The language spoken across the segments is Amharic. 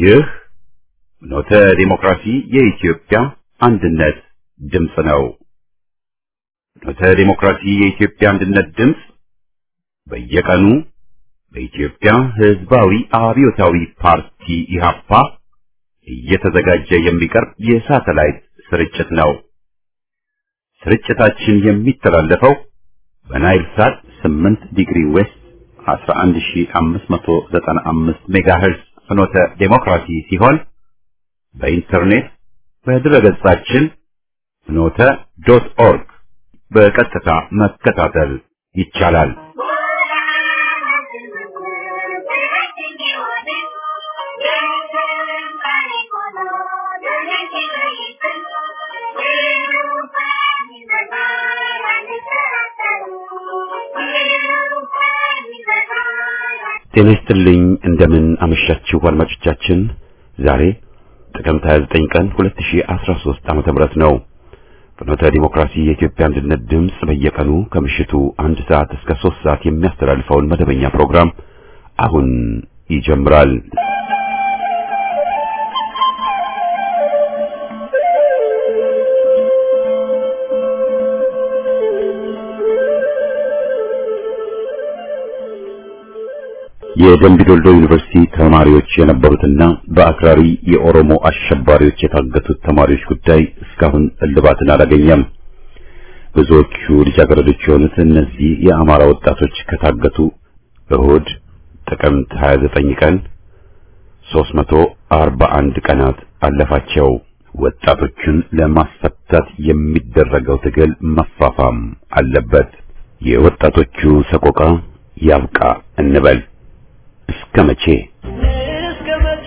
ይህ ኖተ ዲሞክራሲ የኢትዮጵያ አንድነት ድምፅ ነው። ኖተ ዲሞክራሲ የኢትዮጵያ አንድነት ድምፅ በየቀኑ በኢትዮጵያ ሕዝባዊ አብዮታዊ ፓርቲ ኢህአፓ እየተዘጋጀ የሚቀርብ የሳተላይት ስርጭት ነው። ስርጭታችን የሚተላለፈው በናይል ሳት 8 ዲግሪ ዌስት 11595 ሜጋሄርዝ ፍኖተ ዴሞክራሲ ሲሆን በኢንተርኔት በድረገጻችን ፍኖተ ዶት ኦርግ በቀጥታ መከታተል ይቻላል። ጤና ይስጥልኝ። እንደምን አመሻችሁ አድማጮቻችን። ዛሬ ጥቅምት 29 ቀን 2013 ዓመተ ምህረት ነው። ፍኖተ ዲሞክራሲ የኢትዮጵያ አንድነት ድምፅ በየቀኑ ከምሽቱ አንድ ሰዓት እስከ ሶስት ሰዓት የሚያስተላልፈውን መደበኛ ፕሮግራም አሁን ይጀምራል። የደምቢ ዶልዶ ዩኒቨርሲቲ ተማሪዎች የነበሩትና በአክራሪ የኦሮሞ አሸባሪዎች የታገቱት ተማሪዎች ጉዳይ እስካሁን እልባትን አላገኘም። ብዙዎቹ ልጃገረዶች የሆኑት እነዚህ የአማራ ወጣቶች ከታገቱ እሁድ ጥቅምት 29 ቀን 341 ቀናት አለፋቸው። ወጣቶቹን ለማስፈታት የሚደረገው ትግል መፋፋም አለበት። የወጣቶቹ ሰቆቃ ያብቃ እንበል። እስከ መቼ እስከ መቼ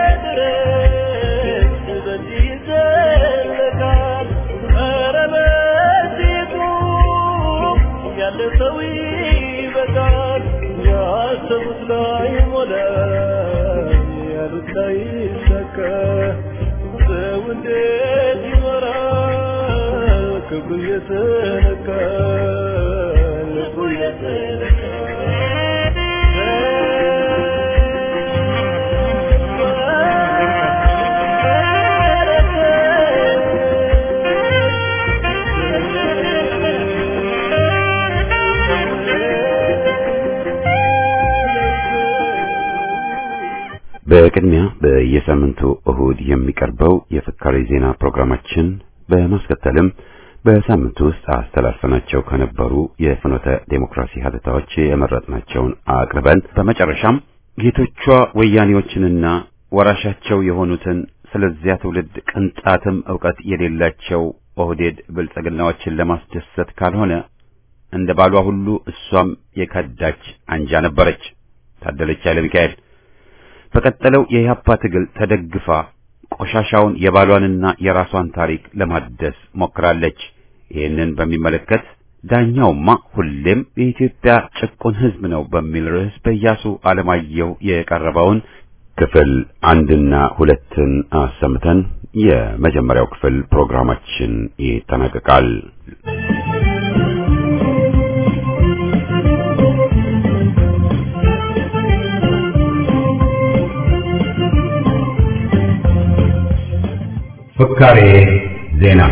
ድረስ በዚህ ይዘለቃል? ኧረ በዚሁ ያለ ሰው ይበቃል። ያሰቡት ላይ ሞላ፣ ያሉት ላይ ይሳካ። ሰው እንዴት ይኖራል? ክብሩ እየተነካ ልቡ በቅድሚያ በየሳምንቱ እሁድ የሚቀርበው የፍካሬ ዜና ፕሮግራማችን በማስከተልም በሳምንቱ ውስጥ አስተላልፈናቸው ከነበሩ የፍኖተ ዴሞክራሲ ሀተታዎች የመረጥናቸውን አቅርበን በመጨረሻም ጌቶቿ ወያኔዎችንና ወራሻቸው የሆኑትን ስለዚያ ትውልድ ቅንጣትም ዕውቀት የሌላቸው ኦህዴድ ብልጽግናዎችን ለማስደሰት ካልሆነ እንደ ባሏ ሁሉ እሷም የከዳች አንጃ ነበረች። ታደለች ኃይለ ሚካኤል በቀጠለው የኢህአፓ ትግል ተደግፋ ቆሻሻውን የባሏንና የራሷን ታሪክ ለማደስ ሞክራለች። ይህንን በሚመለከት ዳኛውማ ሁሌም የኢትዮጵያ ጭቁን ሕዝብ ነው በሚል ርዕስ በኢያሱ አለማየሁ የቀረበውን ክፍል አንድና ሁለትን አሰምተን የመጀመሪያው ክፍል ፕሮግራማችን ይጠናቀቃል። ፍካሬ ዜና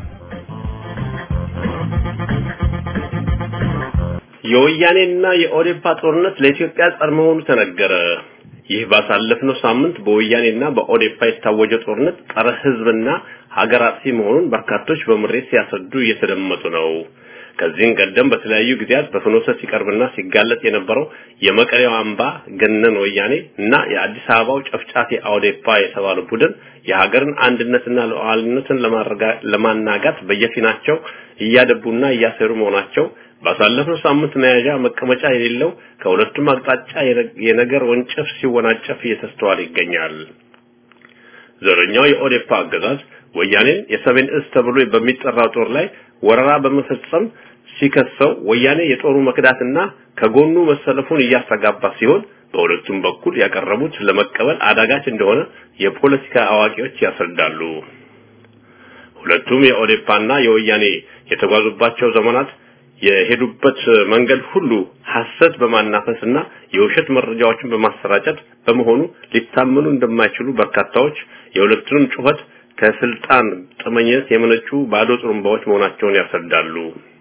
የወያኔና የኦዴፓ ጦርነት ለኢትዮጵያ ጸር መሆኑ ተነገረ። ይህ ባሳለፍነው ሳምንት በወያኔና በኦዴፓ የታወጀ ጦርነት ጸረ ሕዝብና ሀገር አጥፊ መሆኑን በርካቶች በምሬት ሲያስረዱ እየተደመጡ ነው። ከዚህም ቀደም በተለያዩ ጊዜያት በፍኖተ ሲቀርብና ሲጋለጥ የነበረው የመቀሌው አምባ ገነን ወያኔ እና የአዲስ አበባው ጨፍጫፊ ኦዴፓ የተባለው ቡድን የሀገርን አንድነትና ሉዓላዊነትን ለማናጋት በየፊናቸው እያደቡና እያሰሩ መሆናቸው ባሳለፍነው ሳምንት መያዣ መቀመጫ የሌለው ከሁለቱም አቅጣጫ የነገር ወንጨፍ ሲወናጨፍ እየተስተዋለ ይገኛል። ዘረኛው የኦዴፓ አገዛዝ ወያኔን የሰሜን እዝ ተብሎ በሚጠራው ጦር ላይ ወረራ በመፈጸም ሲከሰው ወያኔ የጦሩ መክዳትና ከጎኑ መሰለፉን እያስተጋባ ሲሆን በሁለቱም በኩል ያቀረቡት ለመቀበል አዳጋች እንደሆነ የፖለቲካ አዋቂዎች ያስረዳሉ። ሁለቱም የኦዴፓና የወያኔ የተጓዙባቸው ዘመናት የሄዱበት መንገድ ሁሉ ሐሰት በማናፈስና የውሸት መረጃዎችን በማሰራጨት በመሆኑ ሊታመኑ እንደማይችሉ በርካታዎች የሁለቱንም ጩኸት ከስልጣን ጥመኝነት የመነጩ ባዶ ጥሩምባዎች መሆናቸውን ያስረዳሉ።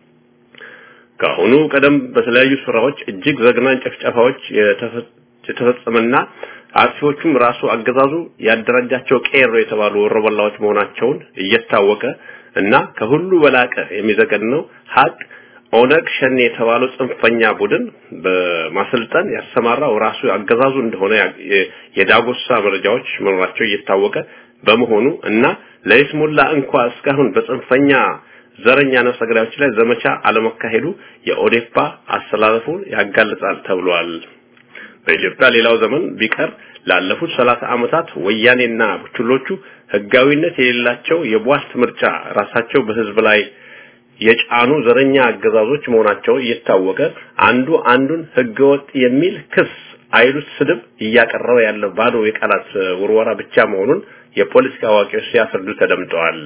ከአሁኑ ቀደም በተለያዩ ስራዎች እጅግ ዘግናኝ ጭፍጨፋዎች የተፈጸመና አጥፊዎቹም ራሱ አገዛዙ ያደራጃቸው ቄሮ የተባሉ ወሮበላዎች መሆናቸውን እየታወቀ እና ከሁሉ በላቀ የሚዘገንነው ሀቅ ኦነግ ሸኔ የተባለው ጽንፈኛ ቡድን በማሰልጠን ያሰማራው ራሱ አገዛዙ እንደሆነ የዳጎሳ መረጃዎች መኖራቸው እየታወቀ በመሆኑ እና ለይስሙላ እንኳ እስካሁን በጽንፈኛ ዘረኛ ነፍሰ ገዳዮች ላይ ዘመቻ አለመካሄዱ የኦዴፓ አስተላለፉን ያጋልጣል ተብሏል። በኢትዮጵያ ሌላው ዘመን ቢቀር ላለፉት ሰላሳ ዓመታት ወያኔና ቡችሎቹ ህጋዊነት የሌላቸው የቧልት ምርጫ ራሳቸው በህዝብ ላይ የጫኑ ዘረኛ አገዛዞች መሆናቸው እየታወቀ አንዱ አንዱን ህገወጥ የሚል ክስ አይሉት ስድብ እያቀረበ ያለው ባዶ የቃላት ውርወራ ብቻ መሆኑን የፖለቲካ አዋቂዎች ሲያስረዱ ተደምጠዋል።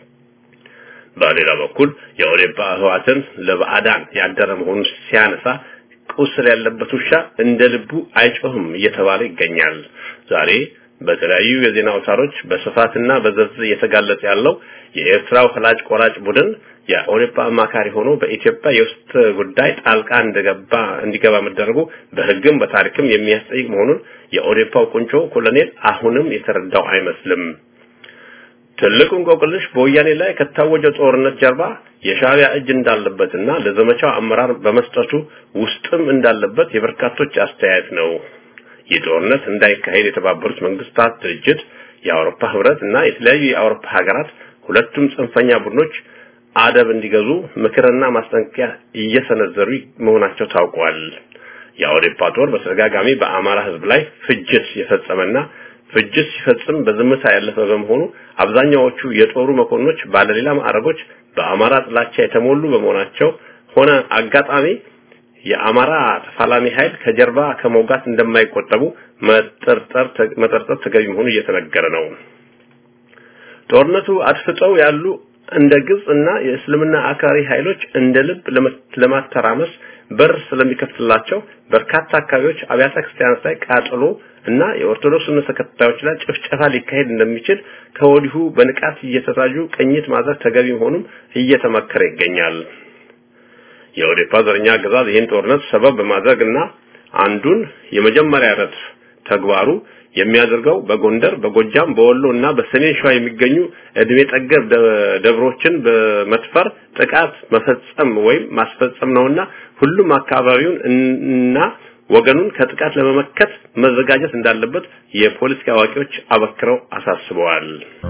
በሌላ በኩል የኦዴፓ ህዋትን ለባዕዳን ያደረ መሆኑን ሲያነሳ ቁስል ያለበት ውሻ እንደ ልቡ አይጮህም እየተባለ ይገኛል። ዛሬ በተለያዩ የዜና አውታሮች በስፋትና በዝርዝር እየተጋለጠ ያለው የኤርትራው ፈላጭ ቆራጭ ቡድን የኦዴፓ አማካሪ ሆኖ በኢትዮጵያ የውስጥ ጉዳይ ጣልቃ እንደገባ እንዲገባ መደረጉ በህግም በታሪክም የሚያስጠይቅ መሆኑን የኦዴፓው ቁንጮ ኮሎኔል አሁንም የተረዳው አይመስልም። ትልቁ እንቆቅልሽ በወያኔ ላይ ከታወጀው ጦርነት ጀርባ የሻዕቢያ እጅ እንዳለበትና ለዘመቻው አመራር በመስጠቱ ውስጥም እንዳለበት የበርካቶች አስተያየት ነው። ይህ ጦርነት እንዳይካሄድ የተባበሩት መንግስታት ድርጅት፣ የአውሮፓ ህብረት እና የተለያዩ የአውሮፓ ሀገራት ሁለቱም ጽንፈኛ ቡድኖች አደብ እንዲገዙ ምክርና ማስጠንቀቂያ እየሰነዘሩ መሆናቸው ታውቋል። የአውሮፓ ጦር በተደጋጋሚ በአማራ ህዝብ ላይ ፍጅት የፈጸመና ፍጅት ሲፈጽም በዝምታ ያለፈ በመሆኑ አብዛኛዎቹ የጦሩ መኮንኖች ባለሌላ ማዕረጎች በአማራ ጥላቻ የተሞሉ በመሆናቸው ሆነ አጋጣሚ የአማራ ተፋላሚ ኃይል ከጀርባ ከመውጋት እንደማይቆጠቡ መጠርጠር መጠርጠር ተገቢ መሆኑ እየተነገረ ነው። ጦርነቱ አድፍጠው ያሉ እንደ ግብጽ እና የእስልምና አክራሪ ኃይሎች እንደ ልብ ለማተራመስ በር ስለሚከፍትላቸው በርካታ አካባቢዎች አብያተ ክርስቲያናት ላይ ቃጠሎ እና የኦርቶዶክስ እምነት ተከታዮች ላይ ጭፍጨፋ ሊካሄድ እንደሚችል ከወዲሁ በንቃት እየተታዩ ቅኝት ማድረግ ተገቢ መሆኑም እየተመከረ ይገኛል። የኦዴፓ ዘረኛ አገዛዝ ይህን ጦርነት ሰበብ በማድረግና አንዱን የመጀመሪያ ረድፍ ተግባሩ የሚያደርገው በጎንደር፣ በጎጃም፣ በወሎ እና በሰሜን ሸዋ የሚገኙ እድሜ ጠገብ ደብሮችን በመድፈር ጥቃት መፈጸም ወይም ማስፈጸም ነውና ሁሉም አካባቢውን እና ወገኑን ከጥቃት ለመመከት መዘጋጀት እንዳለበት የፖለቲካ አዋቂዎች አበክረው አሳስበዋል።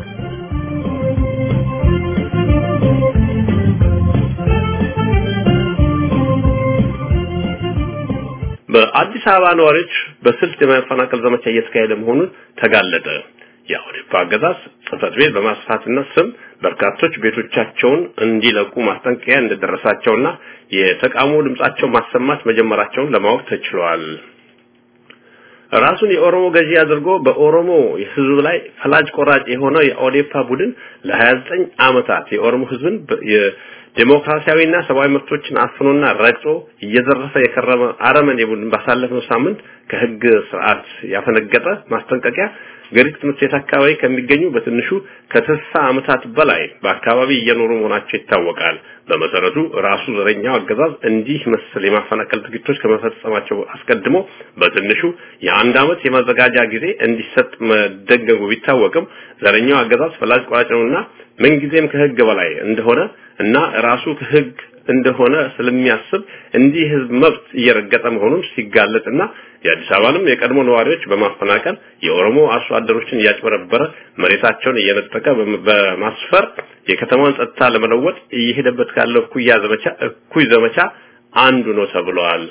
በአዲስ አበባ ነዋሪዎች በስልት የማፈናቀል ዘመቻ እየተካሄደ መሆኑን ተጋለጠ። የኦዴፓ አገዛዝ ጽህፈት ቤት በማስፋትና ስም በርካቶች ቤቶቻቸውን እንዲለቁ ማስጠንቀቂያ እንደደረሳቸውና የተቃውሞ ድምጻቸው ማሰማት መጀመራቸውን ለማወቅ ተችሏል። ራሱን የኦሮሞ ገዢ አድርጎ በኦሮሞ ህዝብ ላይ ፈላጭ ቆራጭ የሆነው የኦዴፓ ቡድን ለ29 ዓመታት የኦሮሞ ህዝብን ዴሞክራሲያዊና ሰብአዊ መብቶችን አፍኖና ረግጦ እየዘረፈ የከረመ አረመኔ ቡድን ባሳለፍነው ሳምንት ከህግ ስርዓት ያፈነገጠ ማስጠንቀቂያ ገሪት ትምህርት ቤት አካባቢ ከሚገኙ በትንሹ ከስልሳ ዓመታት በላይ በአካባቢ እየኖሩ መሆናቸው ይታወቃል። በመሰረቱ ራሱ ዘረኛው አገዛዝ እንዲህ መሰል የማፈናቀል ድርጊቶች ከመፈጸማቸው አስቀድሞ በትንሹ የአንድ ዓመት የማዘጋጃ ጊዜ እንዲሰጥ መደንገጉ ቢታወቅም ዘረኛው አገዛዝ ፈላጭ ቆራጭ ነውና ምንጊዜም ከህግ በላይ እንደሆነ እና ራሱ ከህግ እንደሆነ ስለሚያስብ እንዲህ ህዝብ መብት እየረገጠ መሆኑን ሲጋለጥና የአዲስ አበባንም የቀድሞ ነዋሪዎች በማፈናቀል የኦሮሞ አርሶ አደሮችን እያጭበረበረ መሬታቸውን እየነጠቀ በማስፈር የከተማውን ጸጥታ ለመለወጥ እየሄደበት ካለው እኩያ ዘመቻ እኩይ ዘመቻ አንዱ ነው ተብሏል።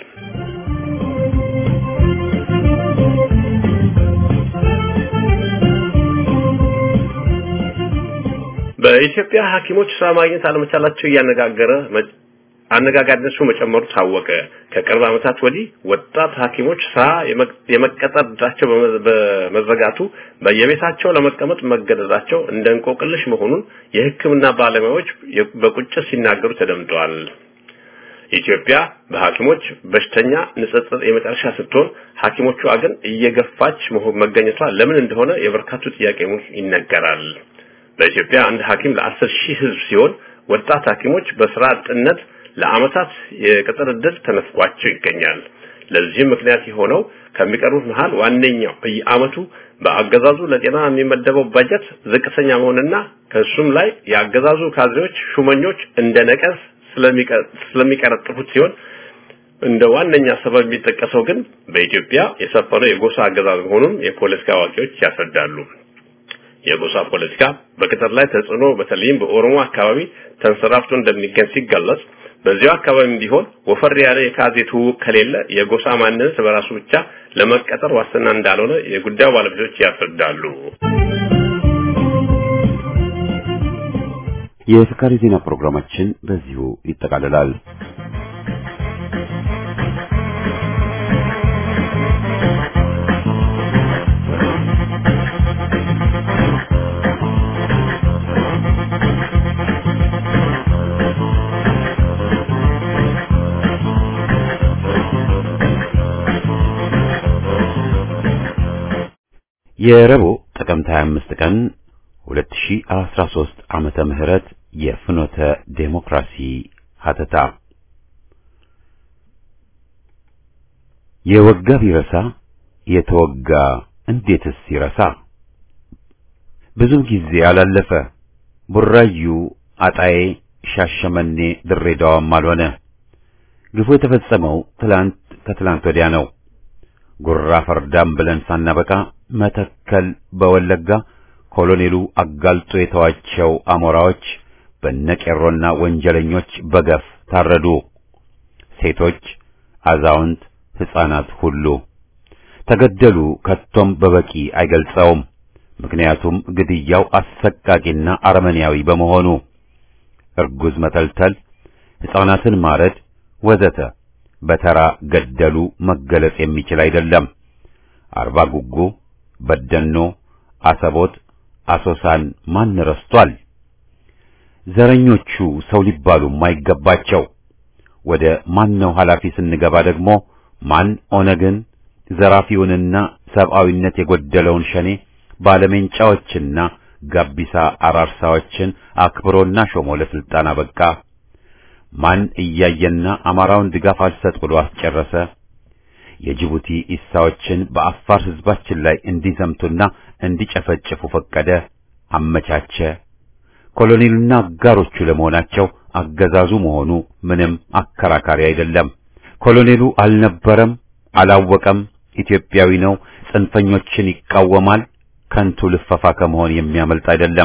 በኢትዮጵያ ሐኪሞች ስራ ማግኘት አለመቻላቸው እያነጋገረ አነጋጋሪነቱ መጨመሩ ታወቀ። ከቅርብ ዓመታት ወዲህ ወጣት ሐኪሞች ስራ የመቀጠር ዕድላቸው በመዘጋቱ በየቤታቸው ለመቀመጥ መገደዳቸው እንደ እንቆቅልሽ መሆኑን የሕክምና ባለሙያዎች በቁጭት ሲናገሩ ተደምጠዋል። ኢትዮጵያ በሐኪሞች በሽተኛ ንጽጽር የመጨረሻ ስትሆን ሐኪሞቿ ግን እየገፋች መሆን መገኘቷ ለምን እንደሆነ የበርካቱ ጥያቄ ይነገራል። በኢትዮጵያ አንድ ሐኪም ለአስር ሺህ ህዝብ ሲሆን ወጣት ሐኪሞች በስራ አጥነት ለአመታት የቅጥር ዕድል ተነፍቋቸው ይገኛል። ለዚህም ምክንያት የሆነው ከሚቀርቡት መሃል ዋነኛው በየአመቱ በአገዛዙ ለጤና የሚመደበው በጀት ዝቅተኛ መሆንና ከሱም ላይ የአገዛዙ ካድሬዎች ሹመኞች እንደ ነቀዝ ስለሚቀረጥፉት ሲሆን እንደ ዋነኛ ሰበብ የሚጠቀሰው ግን በኢትዮጵያ የሰፈነው የጎሳ አገዛዝ መሆኑን የፖለቲካ አዋቂዎች ያስረዳሉ። የጎሳ ፖለቲካ በቅጥር ላይ ተጽዕኖ በተለይም በኦሮሞ አካባቢ ተንሰራፍቶ እንደሚገኝ ሲገለጽ በዚያው አካባቢም ቢሆን ወፈር ያለ የካዜ ትውውቅ ከሌለ የጎሳ ማንነት በራሱ ብቻ ለመቀጠር ዋስትና እንዳልሆነ የጉዳዩ ባለቤቶች ያስረዳሉ። የፍካሪ ዜና ፕሮግራማችን በዚሁ ይጠቃልላል። የረቡዕ ጥቅምት 25 ቀን 2013 ዓመተ ምህረት የፍኖተ ዴሞክራሲ ሀተታ የወጋ ቢረሳ የተወጋ እንዴትስ ይረሳ? ብዙ ጊዜ አላለፈ ቡራዩ፣ አጣዬ፣ ሻሸመኔ፣ ድሬዳዋም አልሆነ። ግፉ የተፈጸመው ትላንት ከትላንት ወዲያ ነው። ጉራ ፈርዳም ብለን ሳናበቃ መተከል በወለጋ ኮሎኔሉ አጋልጦ የተዋቸው አሞራዎች በነቄሮና ወንጀለኞች በገፍ ታረዱ። ሴቶች፣ አዛውንት፣ ሕፃናት ሁሉ ተገደሉ። ከቶም በበቂ አይገልጸውም። ምክንያቱም ግድያው አሰቃቂና አረመኔያዊ በመሆኑ እርጉዝ መተልተል፣ ሕፃናትን ማረድ ወዘተ በተራ ገደሉ መገለጽ የሚችል አይደለም። አርባ ጉጉ፣ በደኖ፣ አሰቦት፣ አሶሳን ማን ረስቷል? ዘረኞቹ ሰው ሊባሉ ማይገባቸው። ወደ ማን ነው ኃላፊ ስንገባ ደግሞ ማን ኦነግን ዘራፊውንና ሰብአዊነት የጎደለውን ሸኔ ባለሜንጫዎችና ጋቢሳ አራርሳዎችን አክብሮና ሾሞ ለስልጣን አበቃ? ማን እያየና አማራውን ድጋፍ አልሰጥ ብሎ አስጨረሰ? የጅቡቲ ኢሳዎችን በአፋር ሕዝባችን ላይ እንዲዘምቱና እንዲጨፈጭፉ ፈቀደ፣ አመቻቸ። ኮሎኔሉና አጋሮቹ ለመሆናቸው አገዛዙ መሆኑ ምንም አከራካሪ አይደለም። ኮሎኔሉ አልነበረም፣ አላወቀም፣ ኢትዮጵያዊ ነው፣ ጽንፈኞችን ይቃወማል። ከንቱ ልፈፋ ከመሆን የሚያመልጥ አይደለም።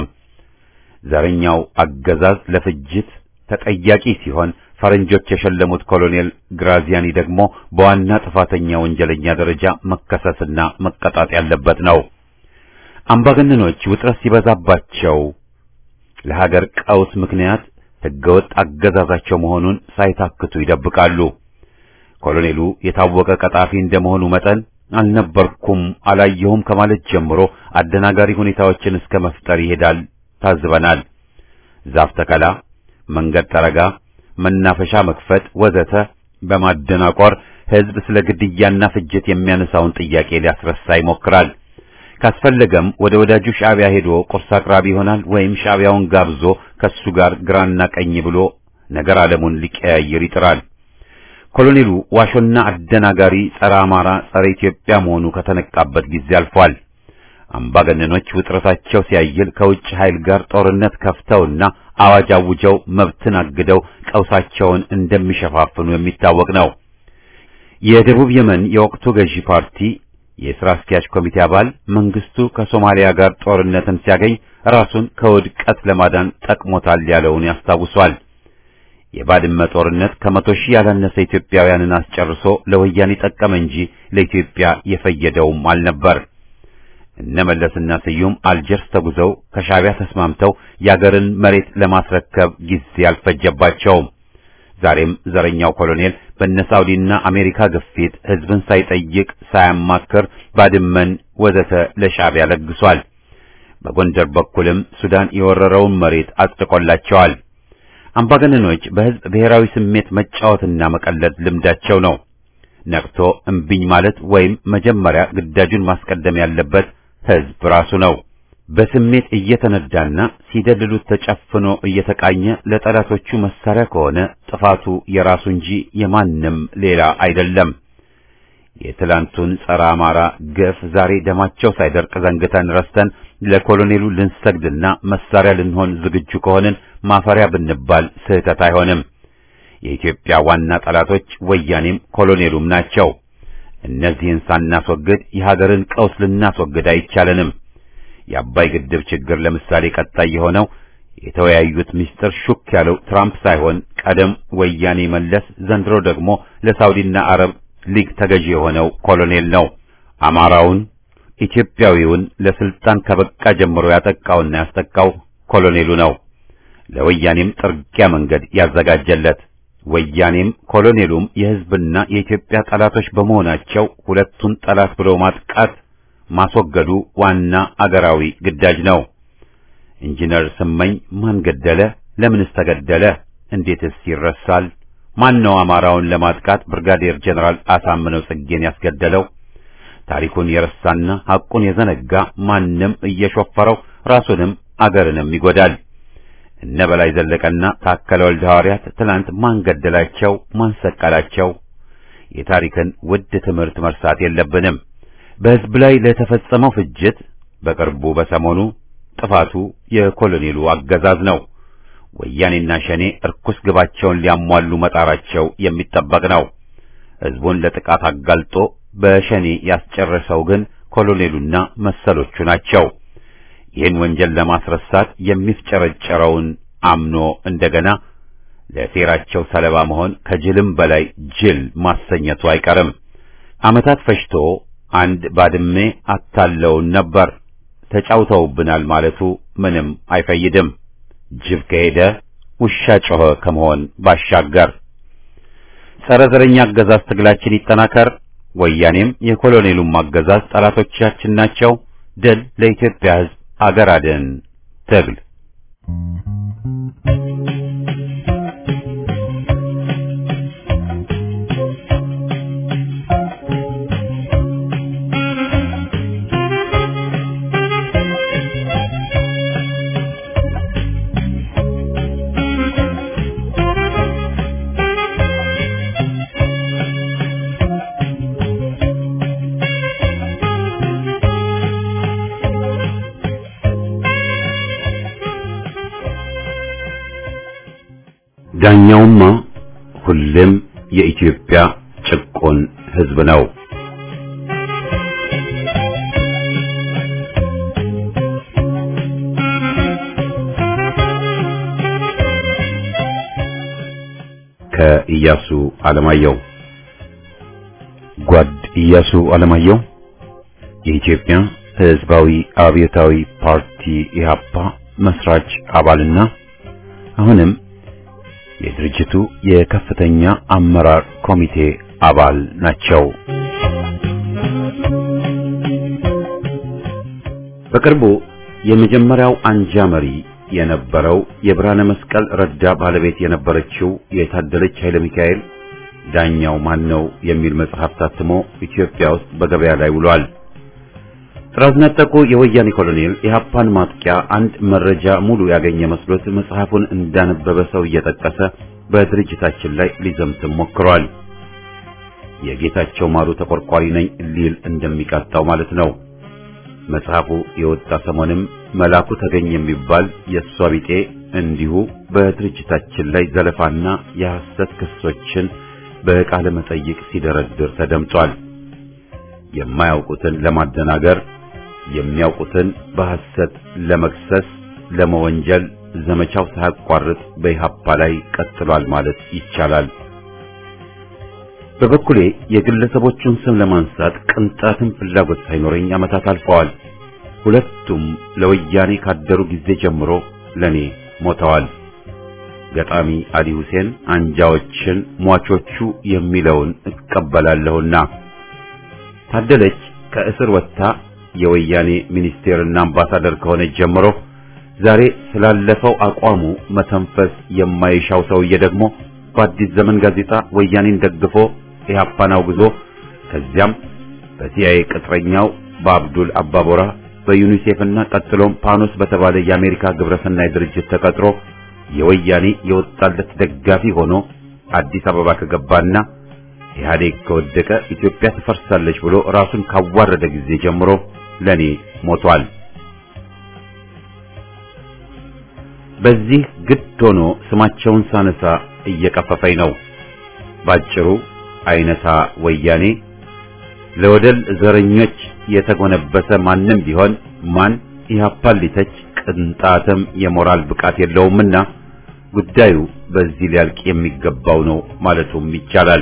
ዘረኛው አገዛዝ ለፍጅት ተጠያቂ ሲሆን ፈረንጆች የሸለሙት ኮሎኔል ግራዚያኒ ደግሞ በዋና ጥፋተኛ ወንጀለኛ ደረጃ መከሰስና መቀጣት ያለበት ነው። አምባገነኖች ውጥረት ሲበዛባቸው ለሀገር ቀውስ ምክንያት ሕገወጥ አገዛዛቸው መሆኑን ሳይታክቱ ይደብቃሉ። ኮሎኔሉ የታወቀ ቀጣፊ እንደመሆኑ መጠን አልነበርኩም፣ አላየሁም ከማለት ጀምሮ አደናጋሪ ሁኔታዎችን እስከ መፍጠር ይሄዳል። ታዝበናል። ዛፍ ተከላ መንገድ ጠረጋ፣ መናፈሻ መክፈት ወዘተ በማደናቆር ሕዝብ ስለ ግድያና ፍጅት የሚያነሳውን ጥያቄ ሊያስረሳ ይሞክራል። ካስፈለገም ወደ ወዳጁ ሻዕቢያ ሄዶ ቁርስ አቅራቢ ይሆናል ወይም ሻዕቢያውን ጋብዞ ከሱ ጋር ግራና ቀኝ ብሎ ነገር ዓለሙን ሊቀያይር ይጥራል። ኮሎኔሉ ዋሾና አደናጋሪ ጸረ አማራ፣ ጸረ ኢትዮጵያ መሆኑ ከተነቃበት ጊዜ አልፏል። አምባገነኖች ውጥረታቸው ሲያይል ከውጭ ኃይል ጋር ጦርነት ከፍተውና አዋጅ አውጀው መብትን አግደው ቀውሳቸውን እንደሚሸፋፍኑ የሚታወቅ ነው። የደቡብ የመን የወቅቱ ገዢ ፓርቲ የሥራ አስኪያጅ ኮሚቴ አባል መንግስቱ ከሶማሊያ ጋር ጦርነትን ሲያገኝ ራሱን ከውድቀት ለማዳን ጠቅሞታል ያለውን ያስታውሷል። የባድመ ጦርነት ከመቶ ሺህ ያላነሰ ኢትዮጵያውያንን አስጨርሶ ለወያኔ ጠቀመ እንጂ ለኢትዮጵያ የፈየደውም አልነበር። እነ መለስና ስዩም አልጀርስ ተጉዘው ከሻዕቢያ ተስማምተው የአገርን መሬት ለማስረከብ ጊዜ አልፈጀባቸውም። ዛሬም ዘረኛው ኮሎኔል በነ ሳውዲና አሜሪካ ግፊት ሕዝብን ሳይጠይቅ ሳያማክር ባድመን ወዘተ ለሻዕቢያ ለግሷል። በጎንደር በኩልም ሱዳን የወረረውን መሬት አጽድቆላቸዋል። አምባገነኖች በህዝብ ብሔራዊ ስሜት መጫወትና መቀለድ ልምዳቸው ነው። ነቅቶ እምቢኝ ማለት ወይም መጀመሪያ ግዳጁን ማስቀደም ያለበት ህዝብ ራሱ ነው። በስሜት እየተነዳና ሲደልሉት ተጨፍኖ እየተቃኘ ለጠላቶቹ መሳሪያ ከሆነ ጥፋቱ የራሱ እንጂ የማንም ሌላ አይደለም። የትላንቱን ጸረ አማራ ግፍ ዛሬ ደማቸው ሳይደርቅ ዘንግተን ረስተን ለኮሎኔሉ ልንሰግድና መሳሪያ ልንሆን ዝግጁ ከሆንን ማፈሪያ ብንባል ስህተት አይሆንም። የኢትዮጵያ ዋና ጠላቶች ወያኔም ኮሎኔሉም ናቸው። እነዚህን ሳናስወግድ የሀገርን ቀውስ ልናስወግድ አይቻለንም። የአባይ ግድብ ችግር ለምሳሌ ቀጣይ የሆነው የተወያዩት ምስጢር ሹክ ያለው ትራምፕ ሳይሆን ቀደም ወያኔ መለስ፣ ዘንድሮ ደግሞ ለሳውዲና አረብ ሊግ ተገዢ የሆነው ኮሎኔል ነው። አማራውን ኢትዮጵያዊውን ለስልጣን ከበቃ ጀምሮ ያጠቃውና ያስጠቃው ኮሎኔሉ ነው። ለወያኔም ጥርጊያ መንገድ ያዘጋጀለት ወያኔም ኮሎኔሉም የሕዝብና የኢትዮጵያ ጠላቶች በመሆናቸው ሁለቱን ጠላት ብሎ ማጥቃት ማስወገዱ ዋና አገራዊ ግዳጅ ነው። ኢንጂነር ስመኝ ማን ገደለ? ለምንስ ተገደለ? እንዴትስ ይረሳል? ማን ነው አማራውን ለማጥቃት ብርጋዴር ጀነራል አሳምነው ጽጌን ያስገደለው? ታሪኩን የረሳና ሐቁን የዘነጋ ማንም እየሾፈረው ራሱንም አገርንም ይጎዳል። እነ በላይ ዘለቀና ታከለ ወልደ ሐዋርያት ትናንት ማን ገደላቸው? ማን ሰቀላቸው? የታሪክን ውድ ትምህርት መርሳት የለብንም። በሕዝብ ላይ ለተፈጸመው ፍጅት በቅርቡ በሰሞኑ ጥፋቱ የኮሎኔሉ አገዛዝ ነው። ወያኔና ሸኔ እርኩስ ግባቸውን ሊያሟሉ መጣራቸው የሚጠበቅ ነው። ሕዝቡን ለጥቃት አጋልጦ በሸኔ ያስጨረሰው ግን ኮሎኔሉና መሰሎቹ ናቸው። ይህን ወንጀል ለማስረሳት የሚፍጨረጨረውን አምኖ እንደገና ለሴራቸው ሰለባ መሆን ከጅልም በላይ ጅል ማሰኘቱ አይቀርም። ዓመታት ፈጅቶ አንድ ባድሜ አታለውን ነበር ተጫውተውብናል ማለቱ ምንም አይፈይድም። ጅብ ከሄደ ውሻ ጮኸ ከመሆን ባሻገር ጸረ ዘረኛ አገዛዝ ትግላችን ይጠናከር። ወያኔም የኮሎኔሉም አገዛዝ ጠላቶቻችን ናቸው። ድል ለኢትዮጵያ ሕዝብ፣ አገር አድን ትግል ዳኛውማ ሁሌም የኢትዮጵያ ጭቆን ሕዝብ ነው። ከኢያሱ አለማየሁ ጓድ ኢያሱ አለማየሁ የኢትዮጵያ ሕዝባዊ አብዮታዊ ፓርቲ ኢህአፓ መስራች አባልና አሁንም የድርጅቱ የከፍተኛ አመራር ኮሚቴ አባል ናቸው። በቅርቡ የመጀመሪያው አንጃ መሪ የነበረው የብርሃነ መስቀል ረዳ ባለቤት የነበረችው የታደለች ኃይለ ሚካኤል ዳኛው ማን ነው የሚል መጽሐፍ ታትሞ ኢትዮጵያ ውስጥ በገበያ ላይ ውሏል። ጥራዝ ነጠቁ የወያኔ ኮሎኔል የሀፓን ማጥቂያ አንድ መረጃ ሙሉ ያገኘ መስሎት መጽሐፉን እንዳነበበ ሰው እየጠቀሰ በድርጅታችን ላይ ሊዘምትም ሞክሯል። የጌታቸው ማሩ ተቆርቋሪ ነኝ ሊል እንደሚቃጣው ማለት ነው። መጽሐፉ የወጣ ሰሞንም መላኩ ተገኝ የሚባል የእሷ ቢጤ እንዲሁ በድርጅታችን ላይ ዘለፋና የሐሰት ክሶችን በቃለ መጠይቅ ሲደረድር ተደምጧል። የማያውቁትን ለማደናገር የሚያውቁትን በሐሰት ለመክሰስ ለመወንጀል ዘመቻው ሳያቋርጥ በኢሃፓ ላይ ቀጥሏል ማለት ይቻላል። በበኩሌ የግለሰቦቹን ስም ለማንሳት ቅንጣትም ፍላጎት ሳይኖረኝ ዓመታት አልፈዋል። ሁለቱም ለወያኔ ካደሩ ጊዜ ጀምሮ ለኔ ሞተዋል። ገጣሚ አሊ ሁሴን አንጃዎችን ሟቾቹ የሚለውን እቀበላለሁና ታደለች ከእስር ወጥታ የወያኔ ሚኒስቴርና አምባሳደር ከሆነች ጀምሮ ዛሬ ስላለፈው አቋሙ መተንፈስ የማይሻው ሰውዬ ደግሞ በአዲስ ዘመን ጋዜጣ ወያኔን ደግፎ ኢህአፓን አውግዞ ከዚያም በሲአይኤ ቅጥረኛው በአብዱል አባቦራ በዩኒሴፍና ቀጥሎም ፓኖስ በተባለ የአሜሪካ ግብረሰናይ ድርጅት ተቀጥሮ የወያኔ የወጣለት ደጋፊ ሆኖ አዲስ አበባ ከገባና ኢህአዴግ ከወደቀ ኢትዮጵያ ትፈርሳለች ብሎ ራሱን ካዋረደ ጊዜ ጀምሮ ለኔ ሞቷል። በዚህ ግድ ሆኖ ስማቸውን ሳነሳ እየቀፈፈኝ ነው። ባጭሩ አይነታ ወያኔ ለወደል ዘረኞች የተጎነበሰ ማንም ቢሆን ማን ኢህአፓን ሊተች ቅንጣትም የሞራል ብቃት የለውምና ጉዳዩ በዚህ ሊያልቅ የሚገባው ነው ማለቱም ይቻላል።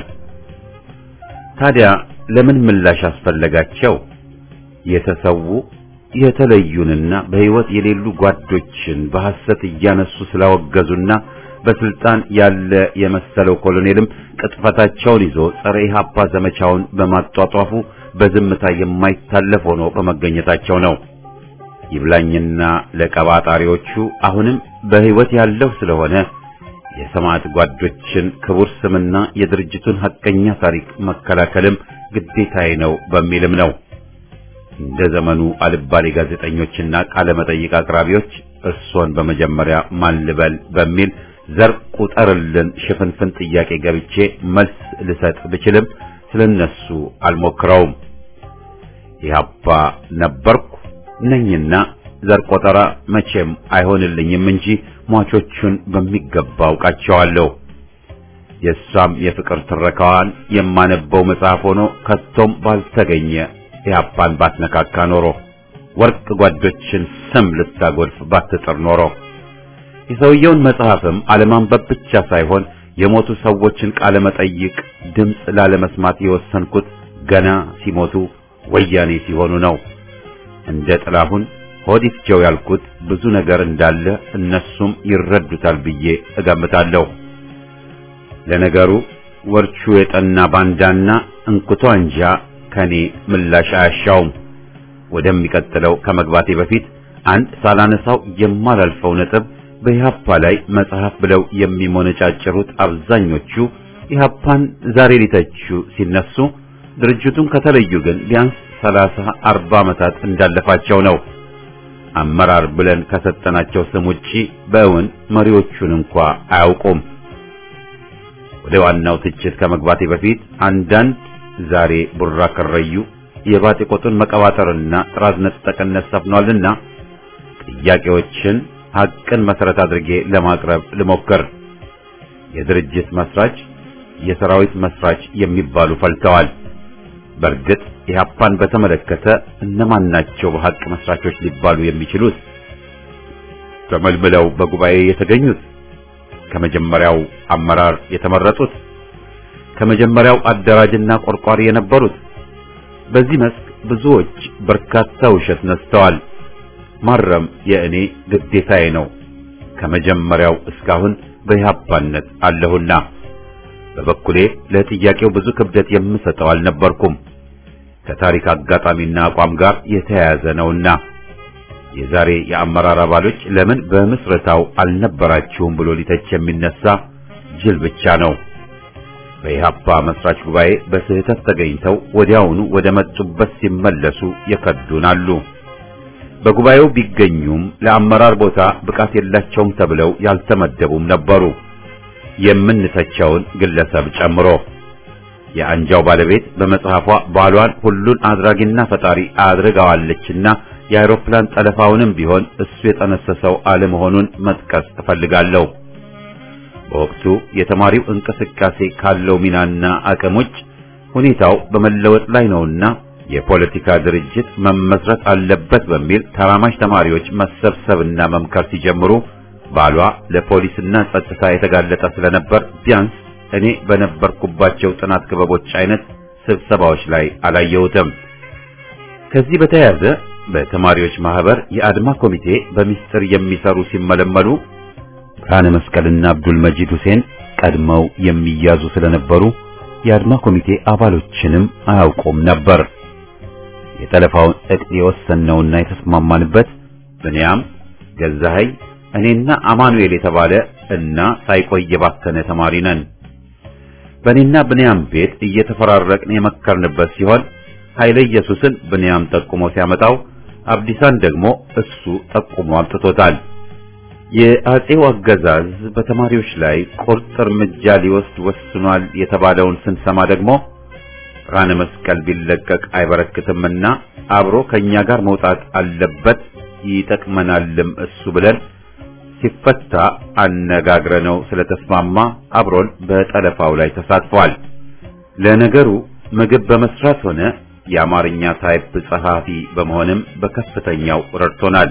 ታዲያ ለምን ምላሽ አስፈለጋቸው? የተሰዉ የተለዩንና በሕይወት የሌሉ ጓዶችን በሐሰት እያነሱ ስላወገዙና በስልጣን ያለ የመሰለው ኮሎኔልም ቅጥፈታቸውን ይዞ ጸረ ኢህአፓ ዘመቻውን በማጧጧፉ በዝምታ የማይታለፍ ሆኖ በመገኘታቸው ነው። ይብላኝና ለቀባጣሪዎቹ አሁንም በሕይወት ያለው ስለሆነ የሰማዕት ጓዶችን ክቡር ስምና የድርጅቱን ሐቀኛ ታሪክ መከላከልም ግዴታዬ ነው በሚልም ነው። እንደ ዘመኑ አልባሌ ጋዜጠኞችና ቃለ መጠይቅ አቅራቢዎች እርሶን በመጀመሪያ ማን ልበል በሚል ዘር ቁጠርልን ሽፍንፍን ጥያቄ ገብቼ መልስ ልሰጥ ብችልም ስለነሱ አልሞክረውም። ኢህአፓ ነበርኩ ነኝና ዘር ቆጠራ መቼም አይሆንልኝም እንጂ ሟቾቹን በሚገባ አውቃቸዋለሁ። የእሷም የፍቅር ትረካዋን የማነበው መጽሐፍ ሆኖ ከቶም ባልተገኘ ኢህአፓን ባትነካካ ኖሮ ወርቅ ጓዶችን ስም ልታጎልፍ ባትጥር ኖሮ የሰውየውን መጽሐፍም አለማንበብ ብቻ ሳይሆን የሞቱ ሰዎችን ቃለ መጠይቅ ድምፅ ላለመስማት የወሰንኩት ገና ሲሞቱ ወያኔ ሲሆኑ ነው። እንደ ጥላሁን ሆዲፍጀው ያልኩት ብዙ ነገር እንዳለ እነሱም ይረዱታል ብዬ እገምታለሁ። ለነገሩ ወርቹ የጠና ባንዳና እንኩቶ አንጃ ከኔ ምላሽ አያሻውም። ወደሚቀጥለው ከመግባቴ በፊት አንድ ሳላነሳው የማላልፈው ነጥብ በኢህአፓ ላይ መጽሐፍ ብለው የሚሞነጫጭሩት አብዛኞቹ ኢህአፓን ዛሬ ሊተቹ ሲነሱ ድርጅቱን ከተለዩ ግን ቢያንስ ሰላሳ አርባ ዓመታት እንዳለፋቸው ነው። አመራር ብለን ከሰጠናቸው ስም ውጪ በእውን መሪዎቹን እንኳ አያውቁም። ወደ ዋናው ትችት ከመግባቴ በፊት አንዳንድ ዛሬ ቡራ ከረዩ የባጤ ቆጡን መቀባጠርና ጥራዝ ነጠቅነት ሰፍኗልና ጥያቄዎችን ሐቅን መሰረት አድርጌ ለማቅረብ ልሞክር። የድርጅት መስራች፣ የሰራዊት መስራች የሚባሉ ፈልተዋል። በእርግጥ ኢህአፓን በተመለከተ እነማን ናቸው በሐቅ መስራቾች ሊባሉ የሚችሉት? ተመልምለው በጉባኤ የተገኙት፣ ከመጀመሪያው አመራር የተመረጡት፣ ከመጀመሪያው አደራጅና ቆርቋሪ የነበሩት። በዚህ መስክ ብዙዎች በርካታ ውሸት ነስተዋል። ማረም የእኔ ግዴታዬ ነው። ከመጀመሪያው እስካሁን በኢህአፓነት አለሁና በበኩሌ ለጥያቄው ብዙ ክብደት የምሰጠው አልነበርኩም። ከታሪክ አጋጣሚና አቋም ጋር የተያያዘ ነውና የዛሬ የአመራር አባሎች ለምን በምስረታው አልነበራችሁም ብሎ ሊተች የሚነሳ ጅል ብቻ ነው። በኢህአፓ መስራች ጉባኤ በስህተት ተገኝተው ወዲያውኑ ወደ መጡበት ሲመለሱ የከዱን አሉ። በጉባኤው ቢገኙም ለአመራር ቦታ ብቃት የላቸውም ተብለው ያልተመደቡም ነበሩ። የምንተቸውን ግለሰብ ጨምሮ የአንጃው ባለቤት በመጽሐፏ ባሏን ሁሉን አድራጊና ፈጣሪ አድርጋዋለችና የአውሮፕላን ጠለፋውንም ቢሆን እሱ የጠነሰሰው አለመሆኑን መጥቀስ እፈልጋለሁ። በወቅቱ የተማሪው እንቅስቃሴ ካለው ሚናና አቅም ውጭ ሁኔታው በመለወጥ ላይ ነውና የፖለቲካ ድርጅት መመስረት አለበት በሚል ተራማጅ ተማሪዎች መሰብሰብና መምከር ሲጀምሩ ባሏ ለፖሊስና ጸጥታ የተጋለጠ ስለነበር ቢያንስ እኔ በነበርኩባቸው ጥናት ክበቦች አይነት ስብሰባዎች ላይ አላየሁትም። ከዚህ በተያያዘ በተማሪዎች ማህበር የአድማ ኮሚቴ በሚስጥር የሚሰሩ ሲመለመሉ ብርሃነ መስቀልና አብዱል መጂድ ሁሴን ቀድመው የሚያዙ ስለነበሩ የአድማ ኮሚቴ አባሎችንም አያውቁም ነበር። የጠለፋውን ዕቅድ የወሰነውና የተስማማንበት ብንያም ገዛኸኝ እኔና አማኑኤል የተባለ እና ሳይቆይ የባከነ ተማሪ ነን። በእኔና ብንያም ቤት እየተፈራረቅን የመከርንበት ሲሆን ኃይለ ኢየሱስን ብንያም ጠቁሞ ሲያመጣው አብዲሳን ደግሞ እሱ ጠቁሞ አምጥቶታል። የአጼው አገዛዝ በተማሪዎች ላይ ቁርጥ እርምጃ ሊወስድ ወስኗል የተባለውን ስንሰማ ደግሞ ብርሃነ መስቀል ቢለቀቅ አይበረክትምና አብሮ ከኛ ጋር መውጣት አለበት ይጠቅመናልም እሱ ብለን ሲፈታ አነጋግረነው ስለተስማማ አብሮን በጠለፋው ላይ ተሳትፏል። ለነገሩ ምግብ በመስራት ሆነ የአማርኛ ታይፕ ጸሐፊ በመሆንም በከፍተኛው ረድቶናል።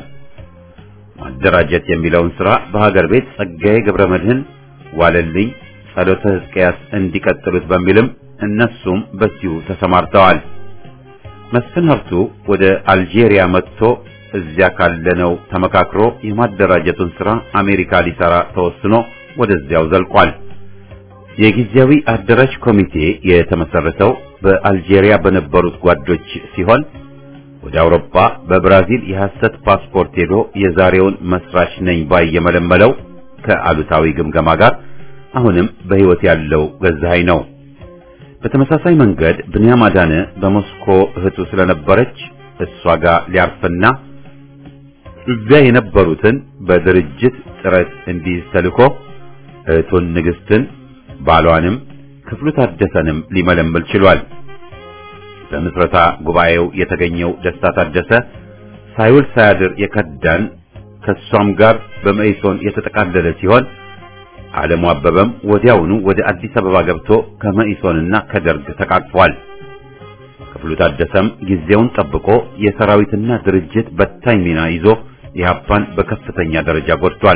ማደራጀት የሚለውን ሥራ በሀገር ቤት ጸጋዬ ገብረ መድህን፣ ዋለልኝ፣ ጸሎተ ሕዝቅያስ እንዲቀጥሉት በሚልም እነሱም በዚሁ ተሰማርተዋል። መስፍን ሀብቱ ወደ አልጄሪያ መጥቶ እዚያ ካለነው ተመካክሮ የማደራጀቱን ሥራ አሜሪካ ሊሰራ ተወስኖ ወደዚያው ዘልቋል። የጊዜያዊ አደራጅ ኮሚቴ የተመሰረተው በአልጄሪያ በነበሩት ጓዶች ሲሆን ወደ አውሮፓ በብራዚል የሐሰት ፓስፖርት ሄዶ የዛሬውን መስራች ነኝ ባይ የመለመለው ከአሉታዊ ግምገማ ጋር አሁንም በሕይወት ያለው ገዛኸኝ ነው። በተመሳሳይ መንገድ ብንያም አዳነ በሞስኮ እህቱ ስለነበረች እሷ ጋር ሊያርፍና እዚያ የነበሩትን በድርጅት ጥረት እንዲይዝ ተልኮ እህቱን ንግስትን ባሏንም ክፍሉ ታደሰንም ሊመለምል ችሏል። በምስረታ ጉባኤው የተገኘው ደስታ ታደሰ ሳይውል ሳያድር የከዳን ከሷም ጋር በመኢሶን የተጠቃለለ ሲሆን ዓለሙ አበበም ወዲያውኑ ወደ አዲስ አበባ ገብቶ ከመኢሶንና ከደርግ ተቃቅፏል። ክፍሉ ታደሰም ጊዜውን ጠብቆ የሰራዊትና ድርጅት በታኝ ሚና ይዞ ኢህአፓን በከፍተኛ ደረጃ ጎድቷል።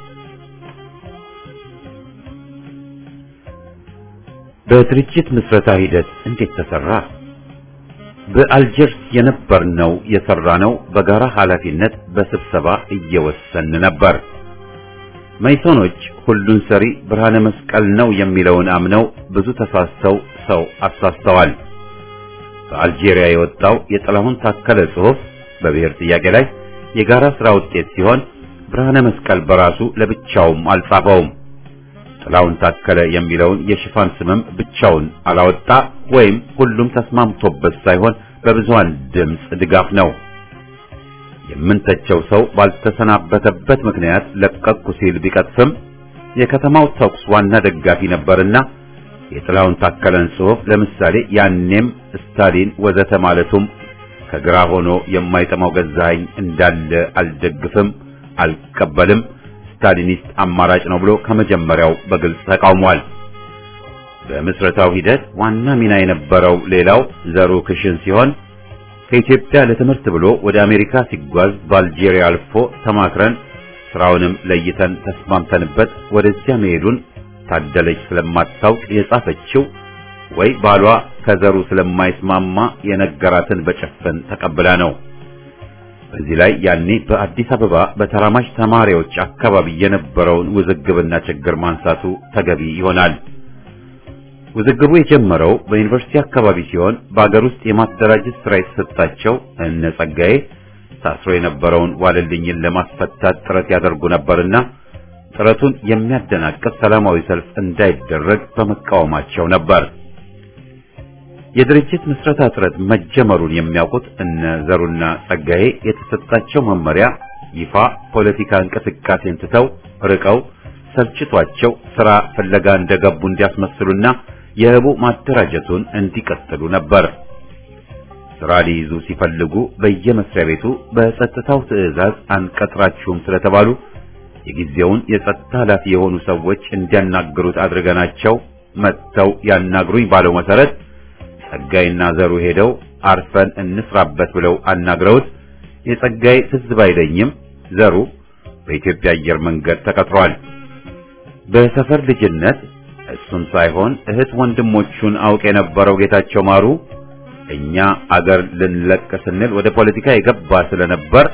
በድርጅት ምስረታ ሂደት እንዴት ተሰራ? በአልጀርስ የነበርነው የሰራነው በጋራ ኃላፊነት በስብሰባ እየወሰን ነበር። መይሶኖች ሁሉን ሰሪ ብርሃነ መስቀል ነው የሚለውን አምነው ብዙ ተሳስተው ሰው አሳስተዋል። በአልጄሪያ የወጣው የጥላሁን ታከለ ጽሑፍ በብሔር ጥያቄ ላይ የጋራ ስራ ውጤት ሲሆን ብርሃነ መስቀል በራሱ ለብቻውም አልጻፈውም። ጥላሁን ታከለ የሚለውን የሽፋን ስምም ብቻውን አላወጣ ወይም ሁሉም ተስማምቶበት ሳይሆን በብዙሃን ድምፅ ድጋፍ ነው። የምንተቸው ሰው ባልተሰናበተበት ምክንያት ለቀቅኩ ሲል ቢቀጥፍም የከተማው ተኩስ ዋና ደጋፊ ነበርና የጥላሁን ታከለን ጽሑፍ ለምሳሌ ያኔም ስታሊን ወዘተ ማለቱም ከግራ ሆኖ የማይጠማው ገዛኸኝ እንዳለ አልደግፍም፣ አልቀበልም ስታሊኒስት አማራጭ ነው ብሎ ከመጀመሪያው በግልጽ ተቃውሟል። በምስረታው ሂደት ዋና ሚና የነበረው ሌላው ዘሩ ክሽን ሲሆን ከኢትዮጵያ ለትምህርት ብሎ ወደ አሜሪካ ሲጓዝ በአልጄሪያ አልፎ ተማክረን ስራውንም ለይተን ተስማምተንበት ወደዚያ መሄዱን ታደለች ስለማታውቅ የጻፈችው ወይ ባሏ ከዘሩ ስለማይስማማ የነገራትን በጭፍን ተቀብላ ነው። በዚህ ላይ ያኔ በአዲስ አበባ በተራማጅ ተማሪዎች አካባቢ የነበረውን ውዝግብና ችግር ማንሳቱ ተገቢ ይሆናል። ውዝግቡ የጀመረው በዩኒቨርሲቲ አካባቢ ሲሆን በአገር ውስጥ የማደራጀት ስራ የተሰጣቸው እነ ጸጋዬ ታስሮ የነበረውን ዋለልኝን ለማስፈታት ጥረት ያደርጉ ነበርና ጥረቱን የሚያደናቅፍ ሰላማዊ ሰልፍ እንዳይደረግ በመቃወማቸው ነበር። የድርጅት ምስረታ ጥረት መጀመሩን የሚያውቁት እነ ዘሩና ጸጋዬ የተሰጣቸው መመሪያ ይፋ ፖለቲካ እንቅስቃሴን ትተው ርቀው ሰልችቷቸው ስራ ፍለጋ እንደገቡ እንዲያስመስሉና የህቡ ማደራጀቱን እንዲቀጥሉ ነበር። ስራ ሊይዙ ሲፈልጉ በየመስሪያ ቤቱ በጸጥታው ትዕዛዝ አንቀጥራችሁም ስለተባሉ የጊዜውን የጸጥታ ኃላፊ የሆኑ ሰዎች እንዲያናግሩት አድርገናቸው መጥተው ያናግሩኝ ባለው መሰረት ጸጋይና ዘሩ ሄደው አርፈን እንስራበት ብለው አናግረውት የጸጋይ ትዝ ባይለኝም ዘሩ በኢትዮጵያ አየር መንገድ ተቀጥሯል። በሰፈር ልጅነት እሱን ሳይሆን እህት ወንድሞቹን አውቅ የነበረው ጌታቸው ማሩ እኛ አገር ልንለቅ ስንል ወደ ፖለቲካ የገባ ስለነበር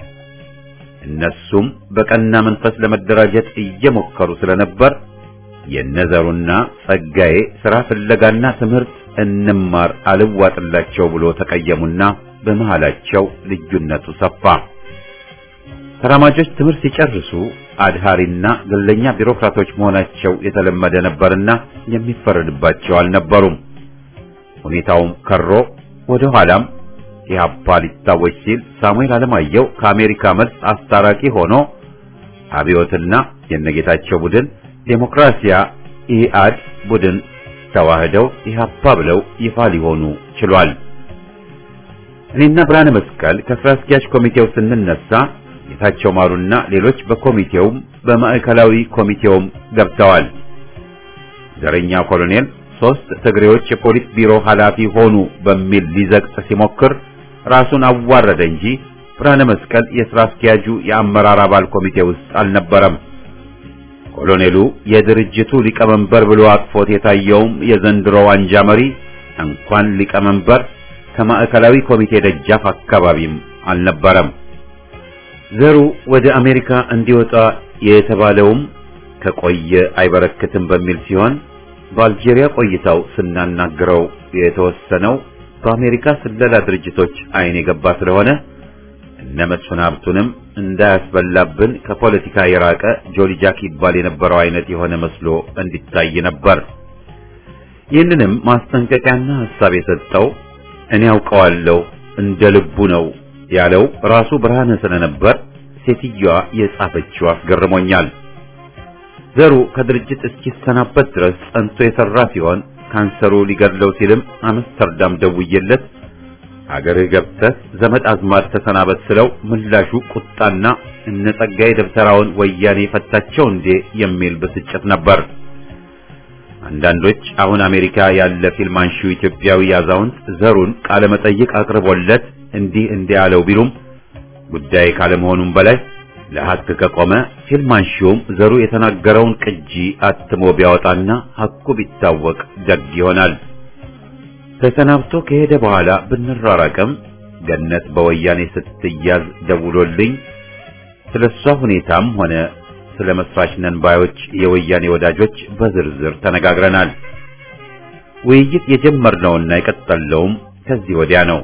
እነሱም በቀና መንፈስ ለመደራጀት እየሞከሩ ስለነበር የነዘሩና ጸጋዬ ስራ ፍለጋና ትምህርት እንማር አልዋጥላቸው ብሎ ተቀየሙና በመሃላቸው ልዩነቱ ሰፋ። ተራማጆች ትምህርት ሲጨርሱ አድሃሪና ግለኛ ቢሮክራቶች መሆናቸው የተለመደ ነበርና የሚፈረድባቸው አልነበሩም። ሁኔታውም ከሮ ወደ ኋላም ኢህአፓ ሊታወጅ ሲል ሳሙኤል አለማየሁ ከአሜሪካ መልስ አስታራቂ ሆኖ አብዮትና የነጌታቸው ቡድን ዴሞክራሲያ ኢአድ ቡድን ተዋህደው ኢህአፓ ብለው ይፋ ሊሆኑ ችሏል። እኔና ብርሃነ መስቀል ከስራ አስኪያጅ ኮሚቴው ስንነሳ ጌታቸው ማሩና ሌሎች በኮሚቴውም በማዕከላዊ ኮሚቴውም ገብተዋል። ዘረኛ ኮሎኔል ሶስት ትግሬዎች የፖሊስ ቢሮ ኃላፊ ሆኑ በሚል ሊዘቅጥ ሲሞክር ራሱን አዋረደ እንጂ ብርሃነ መስቀል የስራ አስኪያጁ የአመራር አባል ኮሚቴ ውስጥ አልነበረም። ኮሎኔሉ የድርጅቱ ሊቀመንበር ብሎ አቅፎት የታየውም የዘንድሮው አንጃ መሪ እንኳን ሊቀመንበር ከማዕከላዊ ኮሚቴ ደጃፍ አካባቢም አልነበረም። ዘሩ ወደ አሜሪካ እንዲወጣ የተባለውም ከቆየ አይበረክትም በሚል ሲሆን በአልጄሪያ ቆይታው ስናናግረው የተወሰነው በአሜሪካ ስለላ ድርጅቶች አይን የገባ ስለሆነ እነ መስፍን ሀብቱንም እንዳያስበላብን ከፖለቲካ የራቀ ጆሊ ጃክ ይባል የነበረው አይነት የሆነ መስሎ እንዲታይ ነበር። ይህንንም ማስጠንቀቂያና ሐሳብ የሰጠው እኔ አውቀዋለሁ እንደ ልቡ ነው ያለው ራሱ ብርሃነ ስለነበር ሴትዮዋ የጻፈችው አስገርሞኛል። ዘሩ ከድርጅት እስኪሰናበት ድረስ ጸንቶ የሰራ ሲሆን ካንሰሩ ሊገድለው ሲልም አምስተርዳም ደውዬለት አገርህ ገብተህ ዘመድ አዝማድ ተሰናበት ስለው ምላሹ ቁጣና እነ ጸጋዬ ደብተራውን ወያኔ ፈታቸው እንዴ የሚል ብስጭት ነበር። አንዳንዶች አሁን አሜሪካ ያለ ፊልም አንሺው ኢትዮጵያዊ አዛውንት ዘሩን ቃለ መጠይቅ አቅርቦለት እንዲህ እንዲህ ያለው ቢሉም ጉዳይ ካለመሆኑም በላይ ለሐቅ ከቆመ ፊልም አንሺውም ዘሩ የተናገረውን ቅጂ አትሞ ቢያወጣና ሐቁ ቢታወቅ ደግ ይሆናል። ተሰናብቶ ከሄደ በኋላ ብንራራቅም ገነት በወያኔ ስትያዝ ደውሎልኝ ስለሷ ሁኔታም ሆነ ስለ መስራች ነን ባዮች የወያኔ ወዳጆች በዝርዝር ተነጋግረናል። ውይይት የጀመርነውና የቀጠለውም ከዚህ ወዲያ ነው።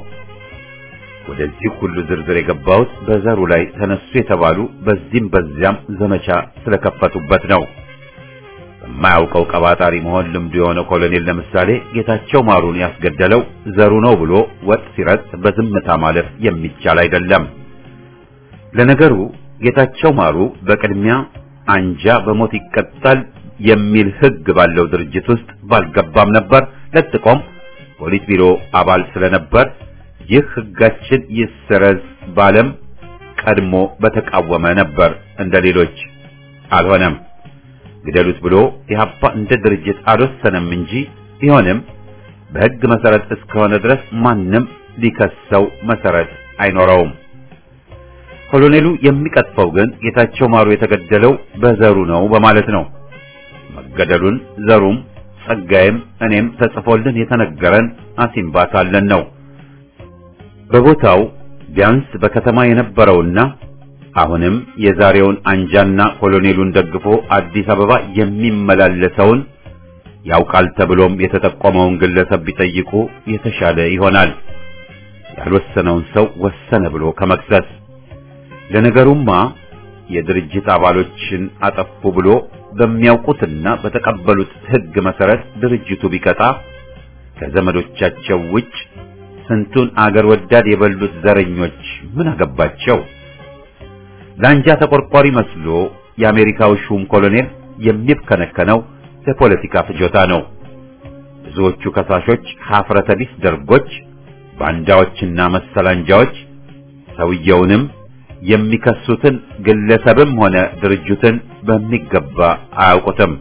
ወደዚህ ሁሉ ዝርዝር የገባሁት በዘሩ ላይ ተነሱ የተባሉ በዚህም በዚያም ዘመቻ ስለከፈቱበት ነው። በማያውቀው ቀባጣሪ መሆን ልምዱ የሆነ ኮሎኔል ለምሳሌ ጌታቸው ማሩን ያስገደለው ዘሩ ነው ብሎ ወጥ ሲረጥ በዝምታ ማለፍ የሚቻል አይደለም። ለነገሩ ጌታቸው ማሩ በቅድሚያ አንጃ በሞት ይቀጣል የሚል ሕግ ባለው ድርጅት ውስጥ ባልገባም ነበር። ለጥቆም ፖሊስ ቢሮ አባል ስለነበር ይህ ሕጋችን ይሰረዝ ባለም ቀድሞ በተቃወመ ነበር። እንደ ሌሎች አልሆነም። ግደሉት ብሎ ኢህአፓ እንደ ድርጅት አልወሰነም እንጂ ቢሆንም በሕግ መሰረት እስከሆነ ድረስ ማንም ሊከሰው መሰረት አይኖረውም። ኮሎኔሉ የሚቀጥፈው ግን ጌታቸው ማሩ የተገደለው በዘሩ ነው በማለት ነው። መገደሉን ዘሩም ጸጋይም እኔም ተጽፎልን የተነገረን አሲምባ ሳለን ነው። በቦታው ቢያንስ በከተማ የነበረውና አሁንም የዛሬውን አንጃና ኮሎኔሉን ደግፎ አዲስ አበባ የሚመላለሰውን ያውቃል ተብሎም የተጠቆመውን ግለሰብ ቢጠይቁ የተሻለ ይሆናል። ያልወሰነውን ሰው ወሰነ ብሎ ከመክሰስ ለነገሩማ የድርጅት አባሎችን አጠፉ ብሎ በሚያውቁትና በተቀበሉት ሕግ መሰረት ድርጅቱ ቢቀጣ ከዘመዶቻቸው ውጭ ስንቱን አገር ወዳድ የበሉት ዘረኞች ምን አገባቸው? ለአንጃ ተቆርቋሪ መስሎ የአሜሪካው ሹም ኮሎኔል የሚብከነከነው ለፖለቲካ ፍጆታ ነው። ብዙዎቹ ከሳሾች ሀፍረተ ቢስ ደርጎች፣ ባንዳዎችና መሰል አንጃዎች ሰውየውንም የሚከሱትን ግለሰብም ሆነ ድርጅትን በሚገባ አያውቁትም።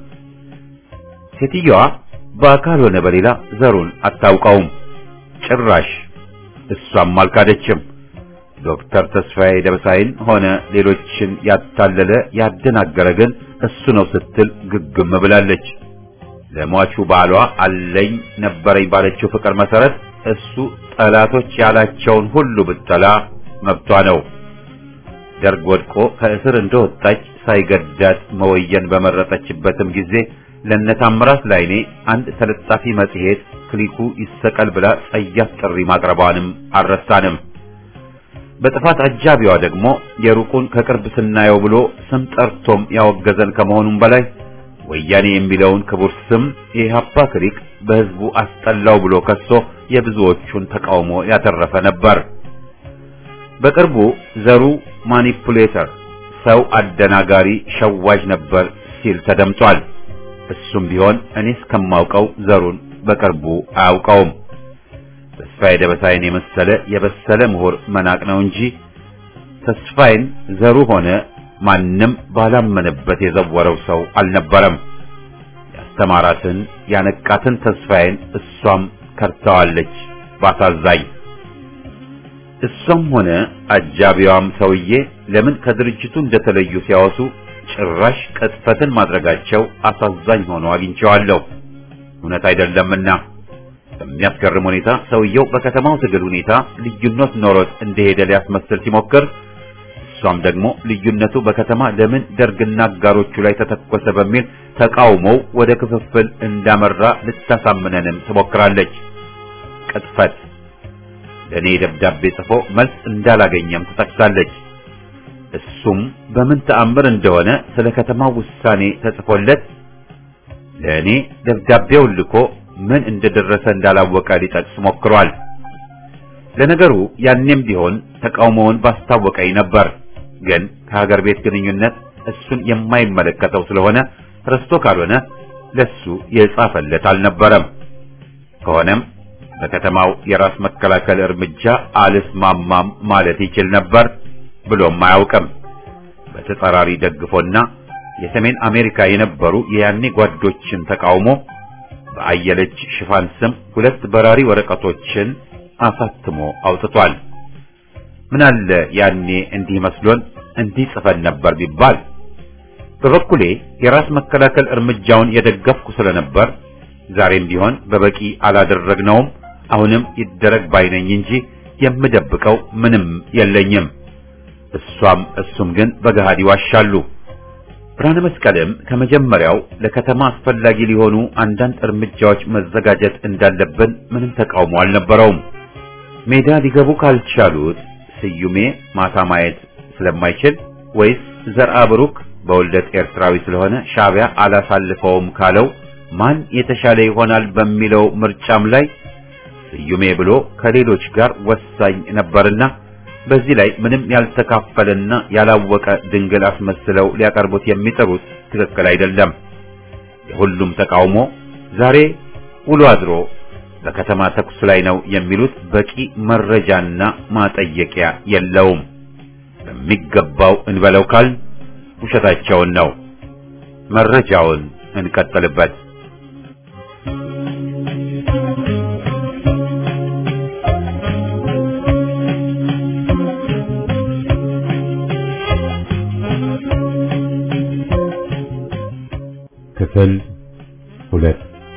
ሴትዮዋ በአካል ሆነ በሌላ ዘሩን አታውቀውም። ጭራሽ እሷም አልካደችም። ዶክተር ተስፋዬ ደበሳይን ሆነ ሌሎችን ያታለለ ያደናገረ ግን እሱ ነው ስትል ግግም ብላለች። ለሟቹ ባሏ አለኝ ነበረኝ ባለችው ፍቅር መሰረት እሱ ጠላቶች ያላቸውን ሁሉ ብጠላ መብቷ ነው። ደርግ ወድቆ ከእስር እንደወጣች ሳይገዳት መወየን በመረጠችበትም ጊዜ ለነታምራት ላይኔ አንድ ተለጣፊ መጽሔት ክሊኩ ይሰቀል ብላ ጸያፍ ጥሪ ማቅረቧንም አልረሳንም። በጥፋት አጃቢዋ ደግሞ የሩቁን ከቅርብ ስናየው ብሎ ስም ጠርቶም ያወገዘን ከመሆኑም በላይ ወያኔ የሚለውን ክቡር ስም የኢህአፓ ክሪክ በህዝቡ አስጠላው ብሎ ከሶ የብዙዎቹን ተቃውሞ ያተረፈ ነበር። በቅርቡ ዘሩ ማኒፑሌተር፣ ሰው አደናጋሪ፣ ሸዋጅ ነበር ሲል ተደምጧል። እሱም ቢሆን እኔ እስከማውቀው ዘሩን በቅርቡ አያውቀውም። ተስፋዬ ደበሳይን የመሰለ የበሰለ ምሁር መናቅ ነው እንጂ ተስፋዬን ዘሩ ሆነ ማንም ባላመነበት የዘወረው ሰው አልነበረም። ያስተማራትን ያነቃትን ተስፋዬን እሷም ከርተዋለች ባሳዛኝ። እሷም ሆነ አጃቢዋም ሰውዬ ለምን ከድርጅቱ እንደተለዩ ሲያወሱ ጭራሽ ቅጥፈትን ማድረጋቸው አሳዛኝ ሆኖ አግኝቼዋለሁ። እውነት አይደለምና በሚያስገርም ሁኔታ ሰውየው በከተማው ትግል ሁኔታ ልዩነት ኖሮት እንደሄደ ሊያስመስል ሲሞክር እሷም ደግሞ ልዩነቱ በከተማ ለምን ደርግና አጋሮቹ ላይ ተተኮሰ በሚል ተቃውሞው ወደ ክፍፍል እንዳመራ ልታሳምነንም ትሞክራለች። ቅጥፈት ለእኔ ደብዳቤ ጽፎ መልስ እንዳላገኘም ትጠቅሳለች። እሱም በምን ተአምር እንደሆነ ስለ ከተማው ውሳኔ ተጽፎለት ለእኔ ደብዳቤውን ልኮ ምን እንደደረሰ እንዳላወቀ ሊጠቅስ ሞክሯል። ለነገሩ ያኔም ቢሆን ተቃውሞውን ባስታወቀኝ ነበር። ግን ከሀገር ቤት ግንኙነት እሱን የማይመለከተው ስለሆነ ረስቶ ካልሆነ ለሱ የጻፈለት አልነበረም። ከሆነም በከተማው የራስ መከላከል እርምጃ አልስማማም ማለት ይችል ነበር ብሎም አያውቅም። በተጻራሪ ደግፎና የሰሜን አሜሪካ የነበሩ የያኔ ጓዶችን ተቃውሞ በአየለች ሽፋን ስም ሁለት በራሪ ወረቀቶችን አሳትሞ አውጥቷል። ምን አለ ያኔ እንዲህ መስሎን እንዲህ ጽፈን ነበር ቢባል። በበኩሌ የራስ መከላከል እርምጃውን የደገፍኩ ስለነበር ዛሬም ቢሆን በበቂ አላደረግነውም። አሁንም ይደረግ ባይነኝ እንጂ የምደብቀው ምንም የለኝም። እሷም እሱም ግን በገሃድ ይዋሻሉ። ብርሃነ መስቀልም ከመጀመሪያው ለከተማ አስፈላጊ ሊሆኑ አንዳንድ እርምጃዎች መዘጋጀት እንዳለብን ምንም ተቃውሞ አልነበረውም። ሜዳ ሊገቡ ካልቻሉት ስዩሜ ማታ ማየት ስለማይችል ወይስ ዘርአ ብሩክ በውልደት ኤርትራዊ ስለሆነ ሻዕቢያ አላሳልፈውም ካለው ማን የተሻለ ይሆናል በሚለው ምርጫም ላይ ስዩሜ ብሎ ከሌሎች ጋር ወሳኝ ነበርና በዚህ ላይ ምንም ያልተካፈለና ያላወቀ ድንግል አስመስለው ሊያቀርቡት የሚጥሩት ትክክል አይደለም። የሁሉም ተቃውሞ ዛሬ ውሎ አድሮ በከተማ ተኩስ ላይ ነው የሚሉት በቂ መረጃና ማጠየቂያ የለውም። በሚገባው እንበለው ካል ውሸታቸውን ነው። መረጃውን እንቀጥልበት። ክፍል ሁለት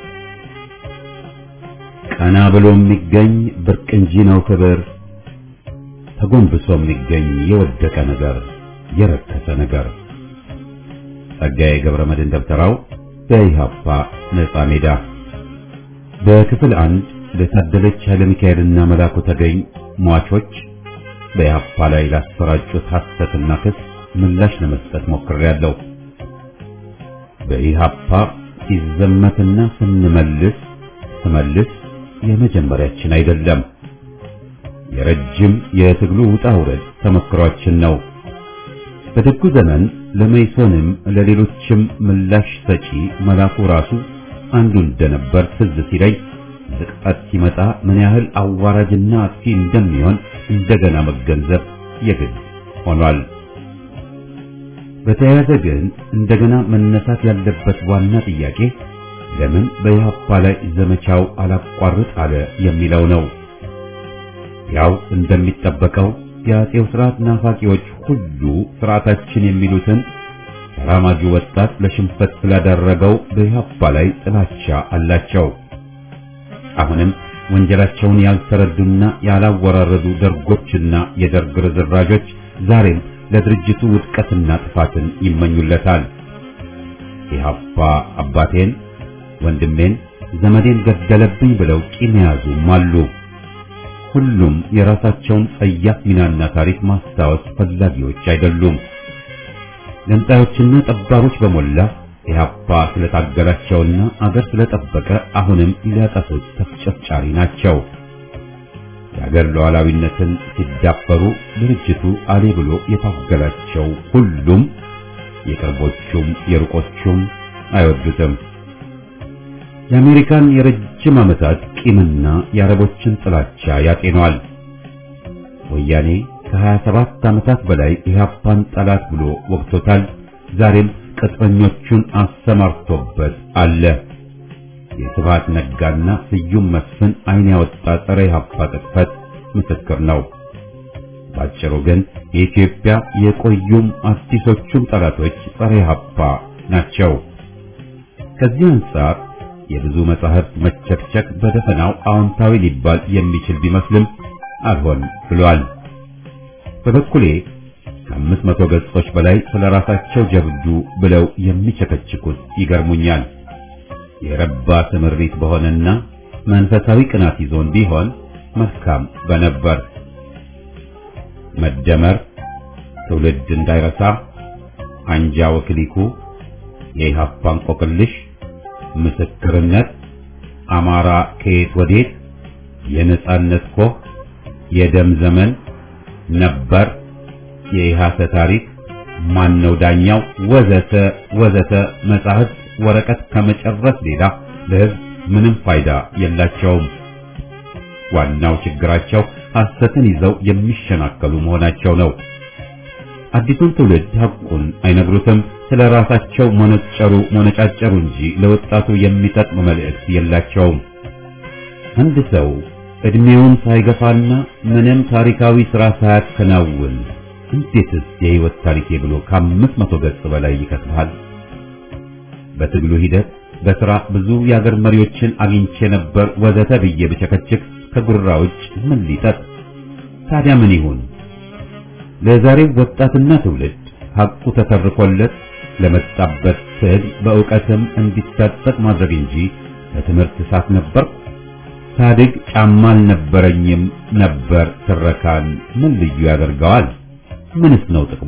ቀና ብሎ የሚገኝ ብርቅ እንጂ ነው ክብር፣ ተጎንብሶ የሚገኝ የወደቀ ነገር የረከሰ ነገር። ጸጋዬ ገብረ መድኅን ደብተራው በኢሃፓ ነጻ ሜዳ። በክፍል አንድ ለታደለች ኃይለ ሚካኤልና መላኩ ተገኝ ሟቾች በኢሃፓ ላይ ላሰራጩት ሐሰትና ክስ ምላሽ ለመስጠት ሞክሬያለሁ። በኢሃፓ ሲዘመትና ስንመልስ ስመልስ የመጀመሪያችን አይደለም። የረጅም የትግሉ ውጣ ውረድ ተመክሯችን ነው። በደጉ ዘመን ለመይሶንም ለሌሎችም ምላሽ ሰጪ መላኩ ራሱ አንዱ እንደነበር ትዝ ሲለኝ ዝቅጠት ሲመጣ ምን ያህል አዋራጅና አጥፊ እንደሚሆን እንደገና መገንዘብ የግድ ሆኗል። በተያያዘ ግን እንደገና መነሳት ያለበት ዋና ጥያቄ ለምን በኢህአፓ ላይ ዘመቻው አላቋርጥ አለ የሚለው ነው። ያው እንደሚጠበቀው የአጼው ስርዓት ናፋቂዎች ሁሉ ስርዓታችን የሚሉትን ተራማጁ ወጣት ለሽንፈት ስላደረገው በኢህአፓ ላይ ጥላቻ አላቸው። አሁንም ወንጀላቸውን ያልተረዱና ያላወራረዱ ደርጎችና የደርግ ርዝራዦች ዛሬም ለድርጅቱ ውድቀትና ጥፋትን ይመኙለታል። ኢህአፓ አባቴን፣ ወንድሜን፣ ዘመዴን ገደለብኝ ብለው ቂም የያዙም አሉ። ሁሉም የራሳቸውን ጸያፍ ሚናና ታሪክ ማስታወስ ፈላጊዎች አይደሉም። ገንጣዮችና ጠባሮች በሞላ ኢህአፓ ስለታገላቸውና አገር ስለጠበቀ አሁንም ሊያጠፉት ተፍጨፍጫሪ ናቸው። የአገር ሉዓላዊነትን ሲዳፈሩ ድርጅቱ አሌ ብሎ የታገላቸው ሁሉም የቅርቦቹም የሩቆቹም አይወዱትም። የአሜሪካን የረጅም ዓመታት ቂምና የአረቦችን ጥላቻ ያጤኗል። ወያኔ ከ27 ዓመታት በላይ ኢህአፓን ጠላት ብሎ ወቅቶታል። ዛሬም ቅጥረኞቹን አሰማርቶበት አለ። የስብሐት ነጋና ስዩም መስፍን አይን ያወጣ ጸረ ኢህአፓ ቅጥፈት ምስክር ነው። ባጭሩ ግን የኢትዮጵያ የቆዩም አዲሶቹም ጠላቶች ጸረ ኢህአፓ ናቸው። ከዚህ አንጻር የብዙ መጻሕፍት መቸክቸክ በደፈናው አዎንታዊ ሊባል የሚችል ቢመስልም አልሆን ብሏል። በበኩሌ ከአምስት መቶ ገጾች በላይ ስለ ራሳቸው ጀብዱ ብለው የሚቸከችኩት ይገርሙኛል። የረባ ትምሪት በሆነና መንፈሳዊ ቅናት ይዞን ቢሆን መልካም በነበር። መደመር፣ ትውልድ እንዳይረሳ፣ አንጃ ወክሊኩ፣ የኢህአፓ እንቆቅልሽ፣ ምስክርነት፣ አማራ ከየት ወዴት፣ የነጻነት ኮህ፣ የደም ዘመን ነበር፣ የኢሃሰ ታሪክ፣ ማነው ዳኛው፣ ወዘተ ወዘተ መጻሕፍት ወረቀት ከመጨረስ ሌላ ለሕዝብ ምንም ፋይዳ የላቸውም። ዋናው ችግራቸው ሐሰትን ይዘው የሚሸናከሉ መሆናቸው ነው። አዲሱን ትውልድ ሐቁን አይነግሩትም። ስለ ራሳቸው መነጨሩ መነጫጨሩ እንጂ ለወጣቱ የሚጠቅም መልእክት የላቸውም። አንድ ሰው እድሜውን ሳይገፋና ምንም ታሪካዊ ሥራ ሳያከናውን እንዴትስ የሕይወት ታሪኬ ብሎ ከአምስት መቶ ገጽ በላይ ይከትባል? በትግሉ ሂደት በሥራ ብዙ የአገር መሪዎችን አግኝቼ ነበር ወዘተ ብዬ ብቸከችክ ከጉራ ውጭ ምን ሊጠጥ? ታዲያ ምን ይሁን? ለዛሬው ወጣትና ትውልድ ሐቁ ተተርኮለት ለመጣበት ትግል በእውቀትም እንዲታጠቅ ማድረግ እንጂ በትምህርት እሳት ነበር ሳድግ ጫማ አልነበረኝም ነበር ትረካን ምን ልዩ ያደርገዋል? ምንስ ነው ጥቅሙ?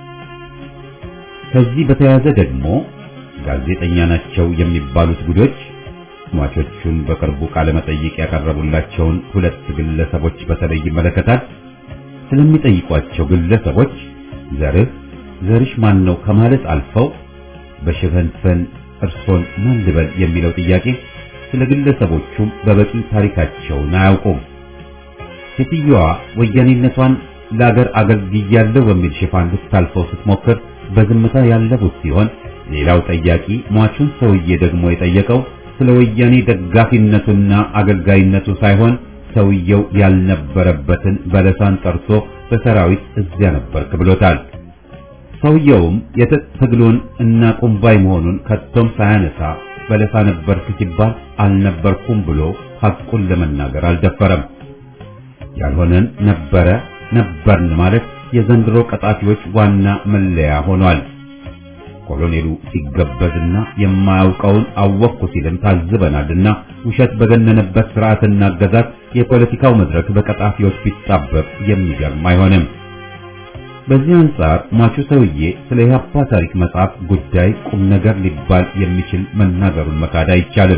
ከዚህ በተያያዘ ደግሞ ጋዜጠኛ ናቸው የሚባሉት ጉዶች ሟቾቹን በቅርቡ ቃለ መጠይቅ ያቀረቡላቸውን ሁለት ግለሰቦች በተለይ ይመለከታል። ስለሚጠይቋቸው ግለሰቦች ዘርህ ዘርሽ ማን ነው ከማለት አልፈው በሽፈንፈን እርሶን ማን ልበል የሚለው ጥያቄ ስለ ግለሰቦቹም በበቂ ታሪካቸውን አያውቁም። ሴትዮዋ ወያኔነቷን ለአገር አገልግያለሁ በሚል ሽፋን ልታልፈው ስትሞክር በዝምታ ያለፉት ሲሆን ሌላው ጠያቂ ሟቹን ሰውዬ ደግሞ የጠየቀው ስለ ወያኔ ደጋፊነቱና አገልጋይነቱ ሳይሆን ሰውየው ያልነበረበትን በለሳን ጠርቶ በሰራዊት እዚያ ነበርክ ብሎታል። ሰውየውም የትጥቅ ትግሉን እና ቁምባይ መሆኑን ከቶም ሳያነሳ በለሳ ነበርክ ሲባል አልነበርኩም ብሎ ሐቁን ለመናገር አልደፈረም። ያልሆነን ነበረ ነበርን ማለት የዘንድሮ ቀጣፊዎች ዋና መለያ ሆኗል። ኮሎኔሉ ሲገበዝና የማያውቀውን አወቅኩ ሲልም ታዝበናልና ውሸት በገነነበት ስርዓትና አገዛዝ የፖለቲካው መድረክ በቀጣፊዎች ቢጣበብ የሚገርም አይሆንም። በዚህ አንጻር ሟቹ ሰውዬ ስለ ኢህአፓ ታሪክ መጽሐፍ ጉዳይ ቁም ነገር ሊባል የሚችል መናገሩን መካድ አይቻልም።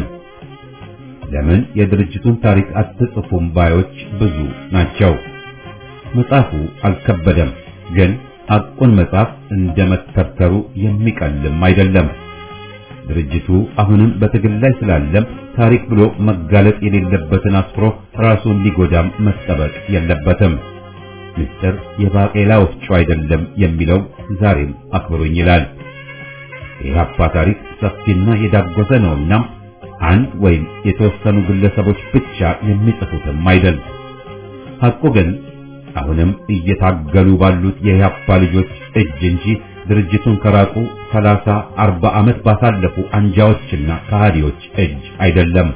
ለምን የድርጅቱን ታሪክ አትጽፉም ባዮች ብዙ ናቸው። መጽሐፉ አልከበደም፣ ግን ሐቁን መጽሐፍ እንደ መተርተሩ የሚቀልም አይደለም። ድርጅቱ አሁንም በትግል ላይ ስላለም ታሪክ ብሎ መጋለጥ የሌለበትን አስፍሮ ራሱን ሊጎዳም መጠበቅ የለበትም። ምስጢር የባቄላ ወፍጮ አይደለም የሚለው ዛሬም አክብሮኝ ይላል። የኢህአፓ ታሪክ ሰፊና የዳጎሰ ነውና አንድ ወይም የተወሰኑ ግለሰቦች ብቻ የሚጽፉትም አይደል። ሐቁ ግን አሁንም እየታገሉ ባሉት የኢህአፓ ልጆች እጅ እንጂ ድርጅቱን ከራቁ ሰላሳ አርባ ዓመት ባሳለፉ አንጃዎችና ከሃዲዎች እጅ አይደለም።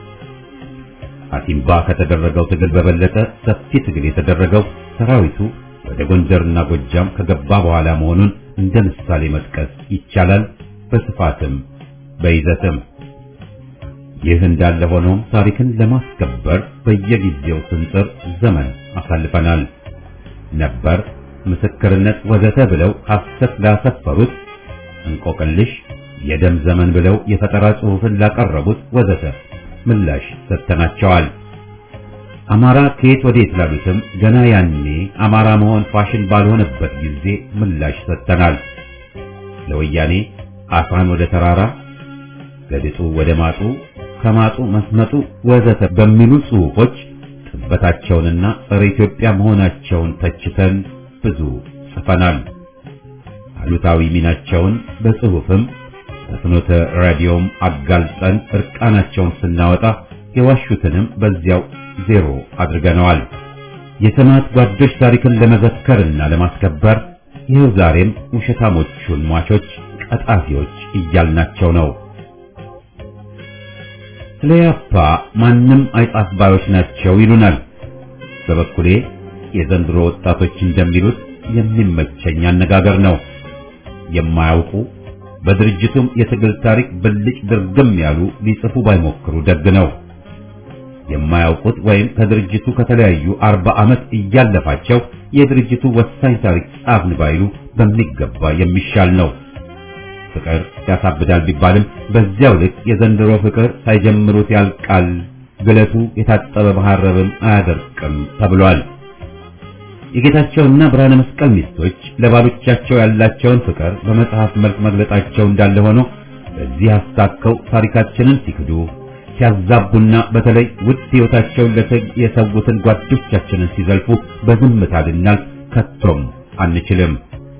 አሲምባ ከተደረገው ትግል በበለጠ ሰፊ ትግል የተደረገው ሰራዊቱ ወደ ጎንደርና ጎጃም ከገባ በኋላ መሆኑን እንደ ምሳሌ መጥቀስ ይቻላል። በስፋትም በይዘትም ይህ እንዳለ ሆኖም ታሪክን ለማስከበር በየጊዜው ስንጥር ዘመን አሳልፈናል። ነበር፣ ምስክርነት ወዘተ ብለው ሐሰት ላሰፈሩት እንቆቅልሽ፣ የደም ዘመን ብለው የፈጠራ ጽሑፍን ላቀረቡት ወዘተ ምላሽ ሰጥተናቸዋል። አማራ ከየት ወዴት ላሉትም ገና ያኔ አማራ መሆን ፋሽን ባልሆነበት ጊዜ ምላሽ ሰጥተናል። ለወያኔ አፋን ወደ ተራራ ገድጡ ወደ ማጡ ከማጡ መስመጡ ወዘተ በሚሉ ጽሑፎች ጥበታቸውንና ጸረ ኢትዮጵያ መሆናቸውን ተችተን ብዙ ጽፈናል። አሉታዊ ሚናቸውን በጽሑፍም በፍኖተ ራዲዮም አጋልጠን እርቃናቸውን ስናወጣ የዋሹትንም በዚያው ዜሮ አድርገነዋል። የሰማዕት ጓዶች ታሪክን ለመዘከርና ለማስከበር ይኸው ዛሬም ውሸታሞቹን ሟቾች ቀጣፊዎች እያልናቸው ነው። ስለ ያፓ ማንም አይጻፍ ባዮች ናቸው ይሉናል። በበኩሌ የዘንድሮ ወጣቶች እንደሚሉት የሚመቸኝ አነጋገር ነው። የማያውቁ በድርጅቱም የትግል ታሪክ ብልጭ ድርግም ያሉ ሊጽፉ ባይሞክሩ ደግ ነው። የማያውቁት ወይም ከድርጅቱ ከተለያዩ አርባ ዓመት እያለፋቸው የድርጅቱ ወሳኝ ታሪክ ጻፍን ባይሉ በሚገባ የሚሻል ነው። ፍቅር ያሳብዳል ቢባልም በዚያው ልክ የዘንድሮ ፍቅር ሳይጀምሩት ያልቃል፣ ግለቱ የታጠበ መሐረብም አያደርቅም ተብሏል። የጌታቸውና ብርሃነ መስቀል ሚስቶች ለባሎቻቸው ያላቸውን ፍቅር በመጽሐፍ መልክ መግለጣቸው እንዳለ ሆኖ በዚህ አስታከው ታሪካችንን ሲክዱ ሲያዛቡና በተለይ ውድ ሕይወታቸውን ለትግ የሰዉትን ጓዶቻችንን ሲዘልፉ በዝምታ ልናልፍ ከቶም አንችልም።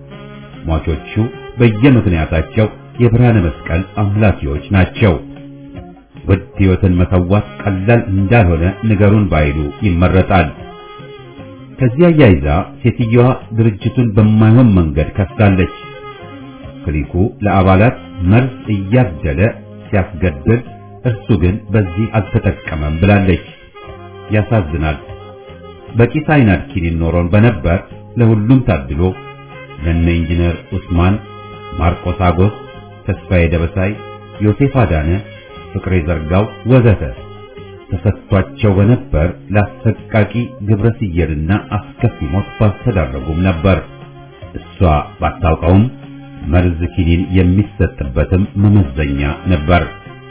ሟቾቹ በየምክንያታቸው የብርሃነ መስቀል አምላኪዎች ናቸው። ውድ ሕይወትን መሰዋት ቀላል እንዳልሆነ ንገሩን ባይሉ ይመረጣል። ከዚያ አያይዛ ሴትዮዋ ድርጅቱን በማይሆን መንገድ ከሳለች። ክሊኩ ለአባላት መርዝ እያደለ ሲያስገድል እርሱ ግን በዚህ አልተጠቀመም ብላለች። ያሳዝናል። በቂ ሳይናድ ኪኒን ኖሮን በነበር ለሁሉም ታድሎ ለነ ኢንጂነር ኡስማን፣ ማርቆስ አጎስ፣ ተስፋዬ ደበሳይ፣ ዮሴፍ አዳነ፣ ፍቅሬ ዘርጋው ወዘተ ተሰጥቷቸው በነበር ለአሰቃቂ ግብረ ስየልና አስከፊ ሞት ባልተዳረጉም ነበር። እሷ ባታውቀውም መርዝ ኪኒን የሚሰጥበትም መመዘኛ ነበር።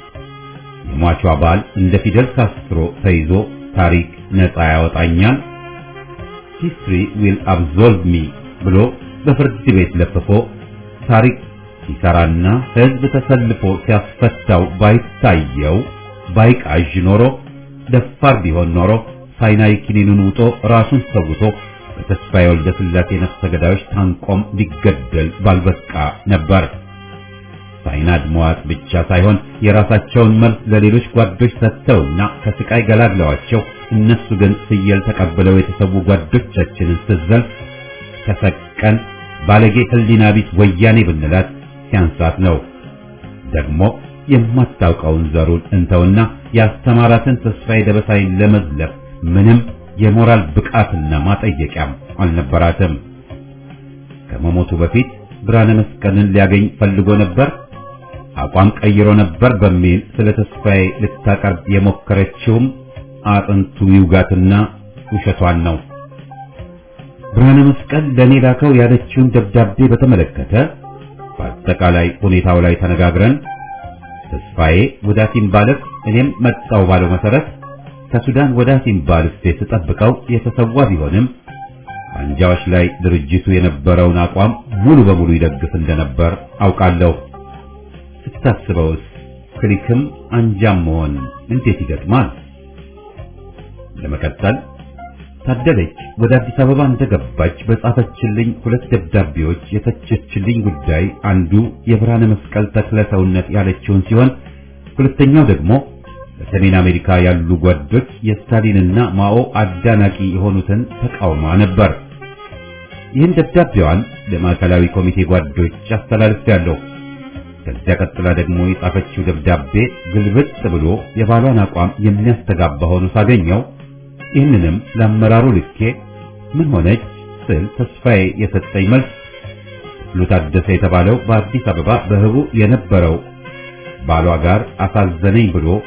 የሟቹ አባል እንደ ፊደል ካስትሮ ተይዞ ታሪክ ነፃ ያወጣኛል ሂስትሪ ዊል አብዞልቭ ሚ ብሎ በፍርድ ቤት ለፍፎ ታሪክ ሲሰራና ሕዝብ ተሰልፎ ሲያስፈታው ባይታየው ባይቃዥ ኖሮ ደፋር ቢሆን ኖሮ ሳይናይ ኪኒኑን ውጦ ራሱን ሰውቶ በተስፋዬ ወልደ ሥላሴ ነፍሰ ገዳዮች ታንቆም ሊገደል ባልበቃ ነበር። ሳይናድ መዋጥ ብቻ ሳይሆን የራሳቸውን መልስ ለሌሎች ጓዶች ሰጥተውና ከስቃይ ገላግለዋቸው እነሱ ግን ፍየል ተቀብለው የተሰዉ ጓዶቻችንን ስትዘልፍ ከሰቀን ባለጌ ሕሊና ቢስ ወያኔ ብንላት ሲያንሳት ነው። ደግሞ የማታውቀውን ዘሩን እንተውና ያስተማራትን ተስፋዬ ደበሳይን ለመዝለፍ ምንም የሞራል ብቃትና ማጠየቂያም አልነበራትም። ከመሞቱ በፊት ብርሃነ መስቀልን ሊያገኝ ፈልጎ ነበር፣ አቋም ቀይሮ ነበር በሚል ስለ ተስፋዬ ልታቀርብ የሞከረችውም አጥንቱ ይውጋትና ውሸቷን ነው። ብርሃነ መስቀል ለኔ ላከው ያለችውን ደብዳቤ በተመለከተ በአጠቃላይ ሁኔታው ላይ ተነጋግረን ተስፋዬ ወደ አሲምባልፍ እኔም መጣው ባለው መሰረት ከሱዳን ወደ አሲምባልፍ ስጠብቀው የተሰዋ ቢሆንም አንጃዎች ላይ ድርጅቱ የነበረውን አቋም ሙሉ በሙሉ ይደግፍ እንደነበር አውቃለሁ። ስታስበውስ ክሊክም አንጃም መሆን እንዴት ይገጥማል? ለመቀጠል ታደለች ወደ አዲስ አበባ እንደገባች በጻፈችልኝ ሁለት ደብዳቤዎች የተቸችልኝ ጉዳይ አንዱ የብርሃነ መስቀል ተክለ ሰውነት ያለችውን ሲሆን ሁለተኛው ደግሞ በሰሜን አሜሪካ ያሉ ጓዶች የስታሊንና ማኦ አዳናቂ የሆኑትን ተቃውማ ነበር። ይህን ደብዳቤዋን ለማዕከላዊ ኮሚቴ ጓዶች አስተላልፌያለሁ። ከዚያ ቀጥላ ደግሞ የጻፈችው ደብዳቤ ግልብጥ ብሎ የባሏን አቋም የሚያስተጋባ ሆኖ ሳገኘው ይህንንም ለአመራሩ ልኬ ምን ሆነች ስል ተስፋዬ የሰጠኝ መልስ ክፍሉ ታደሰ የተባለው በአዲስ አበባ በህቡ የነበረው ባሏ ጋር አሳዘነኝ ብሎ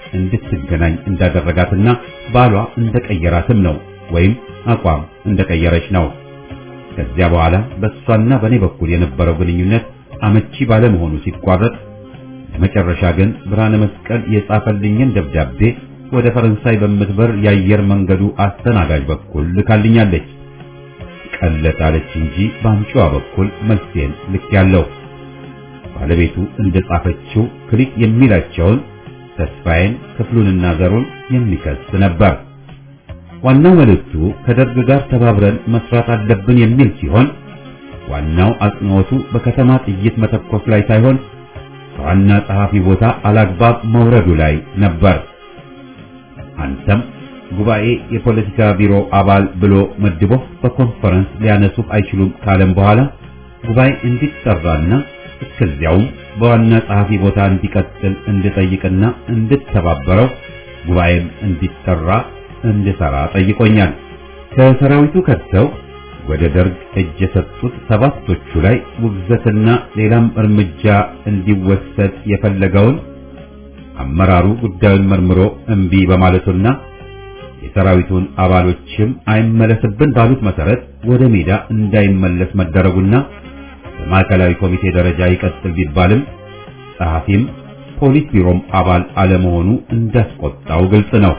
እንድትገናኝ እንዳደረጋትና ባሏ እንደቀየራትም ነው ወይም አቋም እንደቀየረች ነው። ከዚያ በኋላ በእሷና በእኔ በኩል የነበረው ግንኙነት አመቺ ባለመሆኑ ሲቋረጥ ለመጨረሻ ግን ብርሃነ መስቀል የጻፈልኝን ደብዳቤ ወደ ፈረንሳይ በምትበር የአየር መንገዱ አስተናጋጅ በኩል ልካልኛለች። ቀለጣለች እንጂ በአምጪዋ በኩል መልሴን ልክ ያለው ባለቤቱ እንደጻፈችው ክሊክ የሚላቸውን ተስፋዬን ክፍሉንና ዘሩን የሚከስ ነበር። ዋናው መልእክቱ ከደርግ ጋር ተባብረን መስራት አለብን የሚል ሲሆን ዋናው አጽንዖቱ በከተማ ጥይት መተኮስ ላይ ሳይሆን ከዋና ጸሐፊ ቦታ አላግባብ መውረዱ ላይ ነበር። አንተም ጉባኤ የፖለቲካ ቢሮ አባል ብሎ መድቦ በኮንፈረንስ ሊያነሱት አይችሉም ካለም በኋላ ጉባኤ እንዲጠራና እስከዚያውም በዋና ጸሐፊ ቦታ እንዲቀጥል እንድጠይቅና እንድተባበረው ጉባኤም እንዲጠራ እንድሰራ ጠይቆኛል። ከሰራዊቱ ከተው ወደ ደርግ እጅ የሰጡት ሰባቶቹ ላይ ውግዘትና ሌላም እርምጃ እንዲወሰድ የፈለገውን አመራሩ ጉዳዩን መርምሮ እምቢ በማለቱና የሰራዊቱን አባሎችም አይመለስብን ባሉት መሰረት ወደ ሜዳ እንዳይመለስ መደረጉና በማዕከላዊ ኮሚቴ ደረጃ ይቀጥል ቢባልም ጸሐፊም ፖሊስ ቢሮም አባል አለመሆኑ እንዳስቆጣው ግልጽ ነው።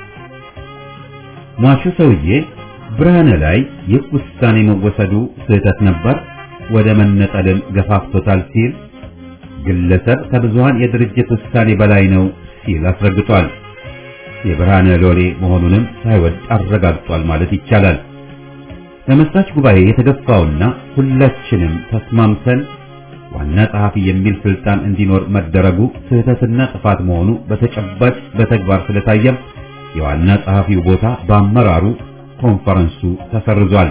ሟቹ ሰውዬ ብርሃነ ላይ ይህ ውሳኔ መወሰዱ ስህተት ነበር፣ ወደ መነጠልም ገፋፍቶታል ሲል ግለሰብ ከብዙሃን የድርጅት ውሳኔ በላይ ነው ሲል አስረግጧል። የብርሃነ ሎሌ መሆኑንም ሳይወድ አረጋግጧል ማለት ይቻላል። ለመስራች ጉባኤ የተገፋውና ሁላችንም ተስማምተን ዋና ጸሐፊ የሚል ስልጣን እንዲኖር መደረጉ ስህተትና ጥፋት መሆኑ በተጨባጭ በተግባር ስለታየም የዋና ጸሐፊው ቦታ በአመራሩ ኮንፈረንሱ ተሰርዟል።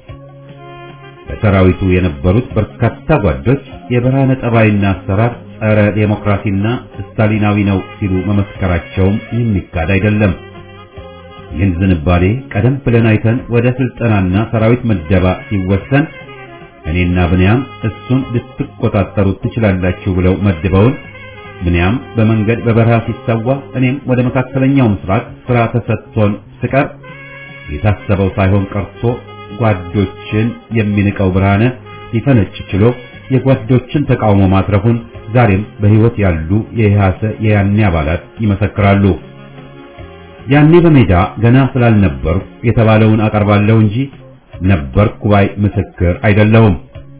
በሰራዊቱ የነበሩት በርካታ ጓዶች የብርሃነ ጠባይና አሰራር ጸረ ዴሞክራሲና ስታሊናዊ ነው ሲሉ መመስከራቸውም የሚካድ አይደለም። ይህን ዝንባሌ ቀደም ብለን አይተን ወደ ስልጠናና ሰራዊት ምደባ ሲወሰን እኔና ብንያም እሱን ልትቆጣጠሩት ትችላላችሁ ብለው መድበውን ብንያም በመንገድ በበረሃ ሲሰዋ እኔም ወደ መካከለኛው ምስራቅ ስራ ተሰጥቶን ስቀር የታሰበው ሳይሆን ቀርቶ ጓዶችን የሚንቀው ብርሃነ ሊፈነጭ ችሎ የጓዶችን ተቃውሞ ማትረፉን ዛሬም በሕይወት ያሉ የኢህአሰ የያኔ አባላት ይመሰክራሉ። ያኔ በሜዳ ገና ስላልነበሩ የተባለውን አቀርባለሁ እንጂ ነበርኩ ባይ ምስክር አይደለሁም።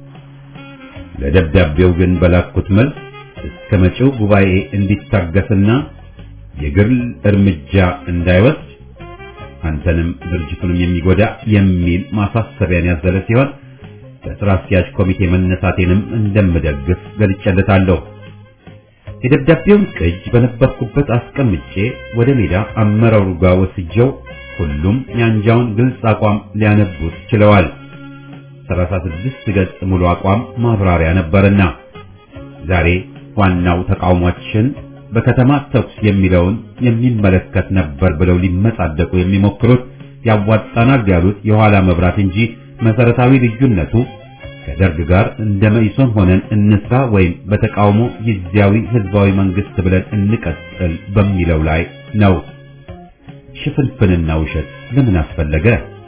ለደብዳቤው ግን በላኩት መልስ እስከ መጪው ጉባኤ እንዲታገስና የግል እርምጃ እንዳይወስድ አንተንም ድርጅቱንም የሚጎዳ የሚል ማሳሰቢያን ያዘለ ሲሆን በስራ አስኪያጅ ኮሚቴ መነሳቴንም እንደምደግፍ ገልጬለታለሁ። የደብዳቤውን ቅጅ በነበርኩበት አስቀምጬ ወደ ሜዳ አመራሩ ጋር ወስጀው ሁሉም የአንጃውን ግልጽ አቋም ሊያነቡት ችለዋል። 36 ገጽ ሙሉ አቋም ማብራሪያ ነበርና ዛሬ ዋናው ተቃውሟችን በከተማ ተኩስ የሚለውን የሚመለከት ነበር ብለው ሊመጻደቁ የሚሞክሩት ያዋጣናል ያሉት የኋላ መብራት እንጂ መሰረታዊ ልዩነቱ ከደርግ ጋር እንደ መኢሶን ሆነን እንስራ ወይም በተቃውሞ ጊዜያዊ ህዝባዊ መንግስት ብለን እንቀጥል በሚለው ላይ ነው። ሽፍንፍንና ውሸት ለምን አስፈለገ?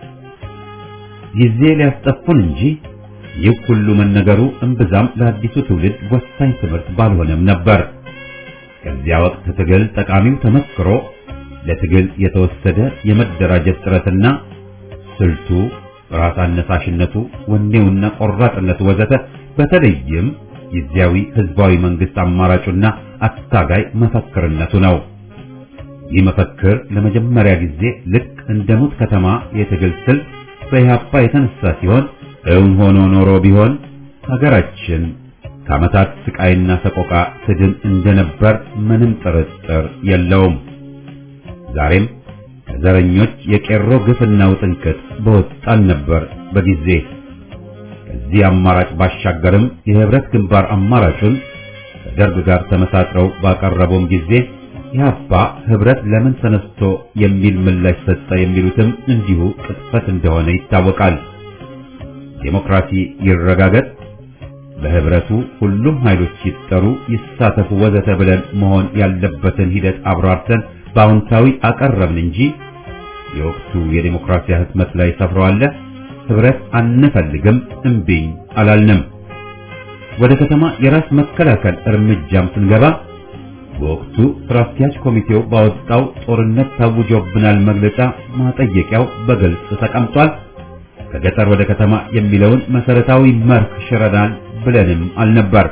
ጊዜ ሊያስጠፉን እንጂ ይህ ሁሉ መነገሩ እምብዛም ለአዲሱ ትውልድ ወሳኝ ትምህርት ባልሆነም ነበር። ከዚያ ወቅት ትግል ጠቃሚው ተመክሮ ለትግል የተወሰደ የመደራጀት ጥረትና ስልቱ፣ ራስ አነሳሽነቱ፣ ወኔውና ቆራጥነቱ ወዘተ በተለይም ጊዜያዊ ህዝባዊ መንግስት አማራጩና አታጋይ መፈክርነቱ ነው። ይህ መፈክር ለመጀመሪያ ጊዜ ልክ እንደ ሙት ከተማ የትግል ስልት በኢህአፓ የተነሳ ሲሆን እውን ሆኖ ኖሮ ቢሆን ሀገራችን ከዓመታት ስቃይና ሰቆቃ ትድን እንደነበር ምንም ጥርጥር የለውም። ዛሬም ከዘረኞች የቄሮ ግፍና ውጥንቅጥ በወጣን ነበር በጊዜ ከዚህ አማራጭ ባሻገርም የህብረት ግንባር አማራጩን ከደርግ ጋር ተመሳጥረው ባቀረበውም ጊዜ ኢህአፓ ህብረት ለምን ተነስቶ የሚል ምላሽ ሰጠ የሚሉትም እንዲሁ ቅጥፈት እንደሆነ ይታወቃል። ዴሞክራሲ ይረጋገጥ፣ በህብረቱ ሁሉም ኃይሎች ይጠሩ፣ ይሳተፉ፣ ወዘተ ብለን መሆን ያለበትን ሂደት አብራርተን በአዎንታዊ አቀረብን እንጂ የወቅቱ የዴሞክራሲያ ህትመት ላይ ሰፍረዋል። ህብረት አንፈልግም እምቢኝ አላልንም። ወደ ከተማ የራስ መከላከል እርምጃም ስንገባ በወቅቱ ስራ አስኪያጅ ኮሚቴው ባወጣው ጦርነት ታውጆብናል መግለጫ ማጠየቂያው በግልጽ ተቀምጧል። ከገጠር ወደ ከተማ የሚለውን መሰረታዊ መርህ ሽረናል ብለንም አልነበር።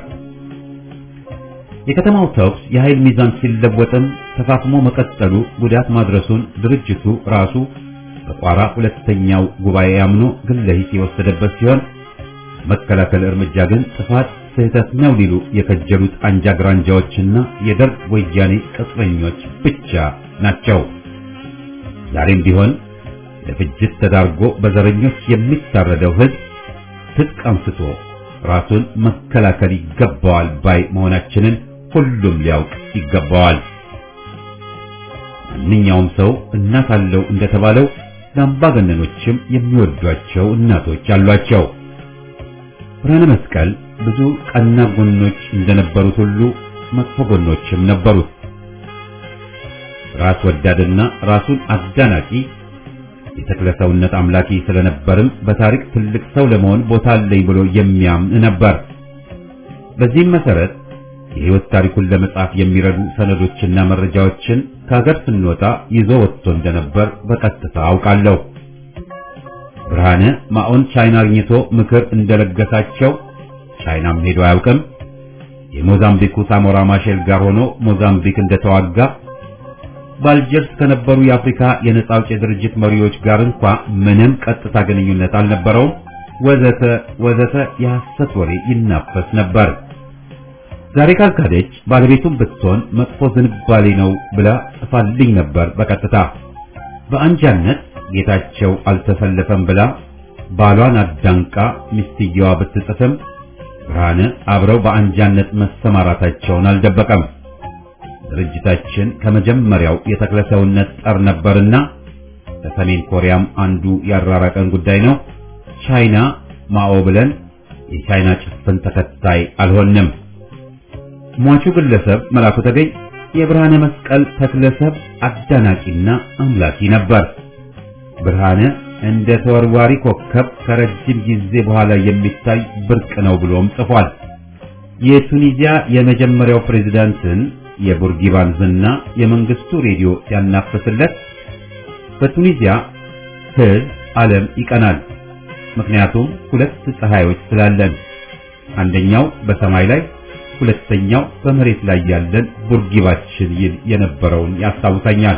የከተማው ተኩስ የኃይል ሚዛን ሲለወጥም ተፋፍሞ መቀጠሉ ጉዳት ማድረሱን ድርጅቱ ራሱ በቋራ ሁለተኛው ጉባኤ አምኖ ግለ ሂስ የወሰደበት ሲሆን መከላከል እርምጃ ግን ጥፋት ስህተት ነው ሊሉ የከጀሉት አንጃ ግራንጃዎችና የደርግ ወያኔ ቅጥረኞች ብቻ ናቸው። ዛሬም ቢሆን ለፍጅት ተዳርጎ በዘረኞች የሚታረደው ህዝብ ትጥቅ አንስቶ ራሱን መከላከል ይገባዋል ባይ መሆናችንን ሁሉም ሊያውቅ ይገባዋል። ማንኛውም ሰው እናት አለው እንደተባለው ለአምባገነኖችም የሚወዷቸው እናቶች አሏቸው። ብርሃነ መስቀል ብዙ ቀና ጎኖች እንደነበሩት ሁሉ መጥፎ ጎኖችም ነበሩት። ራስ ወዳድና ራሱን አዳናቂ የተክለ ሰውነት አምላኪ ስለነበርም በታሪክ ትልቅ ሰው ለመሆን ቦታ አለኝ ብሎ የሚያምን ነበር። በዚህም መሰረት የህይወት ታሪኩን ለመጻፍ የሚረዱ ሰነዶችና መረጃዎችን ከሀገር ስንወጣ ይዞ ወጥቶ እንደነበር በቀጥታ አውቃለሁ። ብርሃነ ማኦን ቻይና አግኝቶ ምክር እንደለገሳቸው ቻይናም ሄዶ አያውቅም። የሞዛምቢኩ ሳሞራ ማሼል ጋር ሆኖ ሞዛምቢክ እንደተዋጋ በአልጀርስ ከነበሩ የአፍሪካ የነጻ አውጪ ድርጅት መሪዎች ጋር እንኳ ምንም ቀጥታ ግንኙነት አልነበረውም። ወዘተ ወዘተ የሐሰት ወሬ ይናፈስ ነበር። ዛሬ ካልካደች ባለቤቱም ብትሆን መጥፎ ዝንባሌ ነው ብላ ጽፋልኝ ነበር በቀጥታ በአንጃነት ጌታቸው አልተሰለፈም ብላ ባሏን አዳንቃ ሚስትየዋ ብትጽፍም ብርሃነ አብረው በአንጃነት መሰማራታቸውን አልደበቀም። ድርጅታችን ከመጀመሪያው የተክለ ሰውነት ጠር ነበርና ከሰሜን ኮሪያም አንዱ ያራራቀን ጉዳይ ነው። ቻይና ማኦ ብለን የቻይና ጭፍን ተከታይ አልሆንም። ሟቹ ግለሰብ መላኩ ተገኝ የብርሃነ መስቀል ተክለሰብ አዳናቂና አምላኪ ነበር። ብርሃነ እንደ ተወርዋሪ ኮከብ ከረጅም ጊዜ በኋላ የሚታይ ብርቅ ነው ብሎም ጽፏል። የቱኒዚያ የመጀመሪያው ፕሬዝዳንትን የቡርጊባን ዝና የመንግስቱ ሬዲዮ ሲያናፍስለት በቱኒዚያ ሕዝብ ዓለም ይቀናል። ምክንያቱም ሁለት ፀሐዮች ስላለን፣ አንደኛው በሰማይ ላይ ሁለተኛው በመሬት ላይ ያለን ቡርጊባችን ይል የነበረውን ያስታውሰኛል።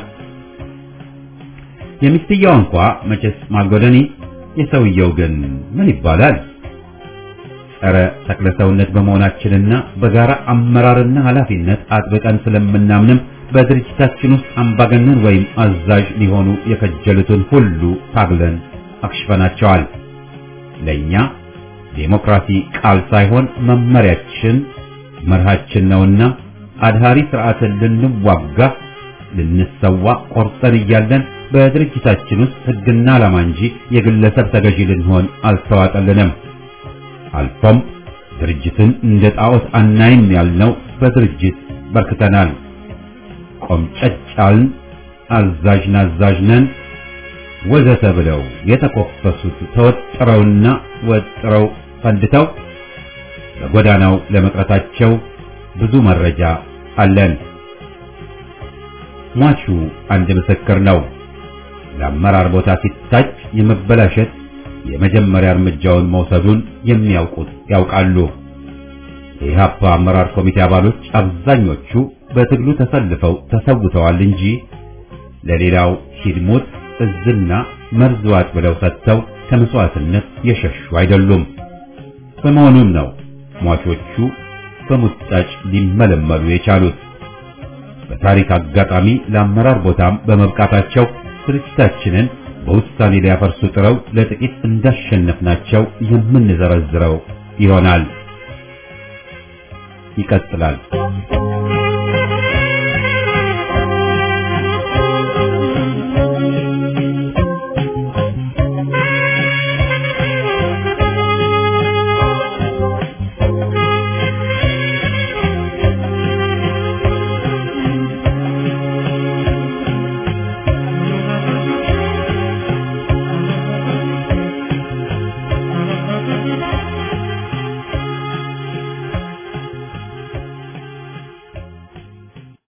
የሚስትየው እንኳ መቼስ ማልጎደኒ፣ የሰውየው ግን ምን ይባላል? ጸረ ተክለ ሰውነት በመሆናችንና በጋራ አመራርና ኃላፊነት አጥብቀን ስለምናምንም በድርጅታችን ውስጥ አምባገነን ወይም አዛዥ ሊሆኑ የከጀሉትን ሁሉ ታግለን አክሽፈናቸዋል። ለኛ ዴሞክራሲ ቃል ሳይሆን መመሪያችን መርሃችን ነውና አድሃሪ ስርዓትን ልንዋጋ ልንሰዋ ቆርጠን እያለን በድርጅታችን ውስጥ ሕግና ዓላማ እንጂ የግለሰብ ተገዢ ልንሆን አልተዋጠልንም። አልፎም ድርጅትን እንደ ጣዖት አናይም ያልነው በድርጅት በርክተናል። ቆምጨጫልን፣ አዛዥ ናዛዥ ነን ወዘተ ብለው የተኮፈሱት ተወጥረውና ወጥረው ፈንድተው በጎዳናው ለመቅረታቸው ብዙ መረጃ አለን። ሟቹ አንድ ምስክር ነው። ለአመራር ቦታ ሲታጭ የመበላሸት የመጀመሪያ እርምጃውን መውሰዱን የሚያውቁት ያውቃሉ። የኢህአፓ አመራር ኮሚቴ አባሎች አብዛኞቹ በትግሉ ተሰልፈው ተሰውተዋል እንጂ ለሌላው ሂድሙት እዝና መርዝ ዋጥ ብለው ሰጥተው ከመስዋዕትነት የሸሹ አይደሉም። በመሆኑም ነው ሟቾቹ በሙጣጭ ሊመለመሉ የቻሉት። በታሪክ አጋጣሚ ለአመራር ቦታም በመብቃታቸው ድርጅታችንን በውሳኔ ሊያፈርሱ ጥረው ለጥቂት እንዳሸነፍናቸው የምንዘረዝረው ይሆናል። ይቀጥላል።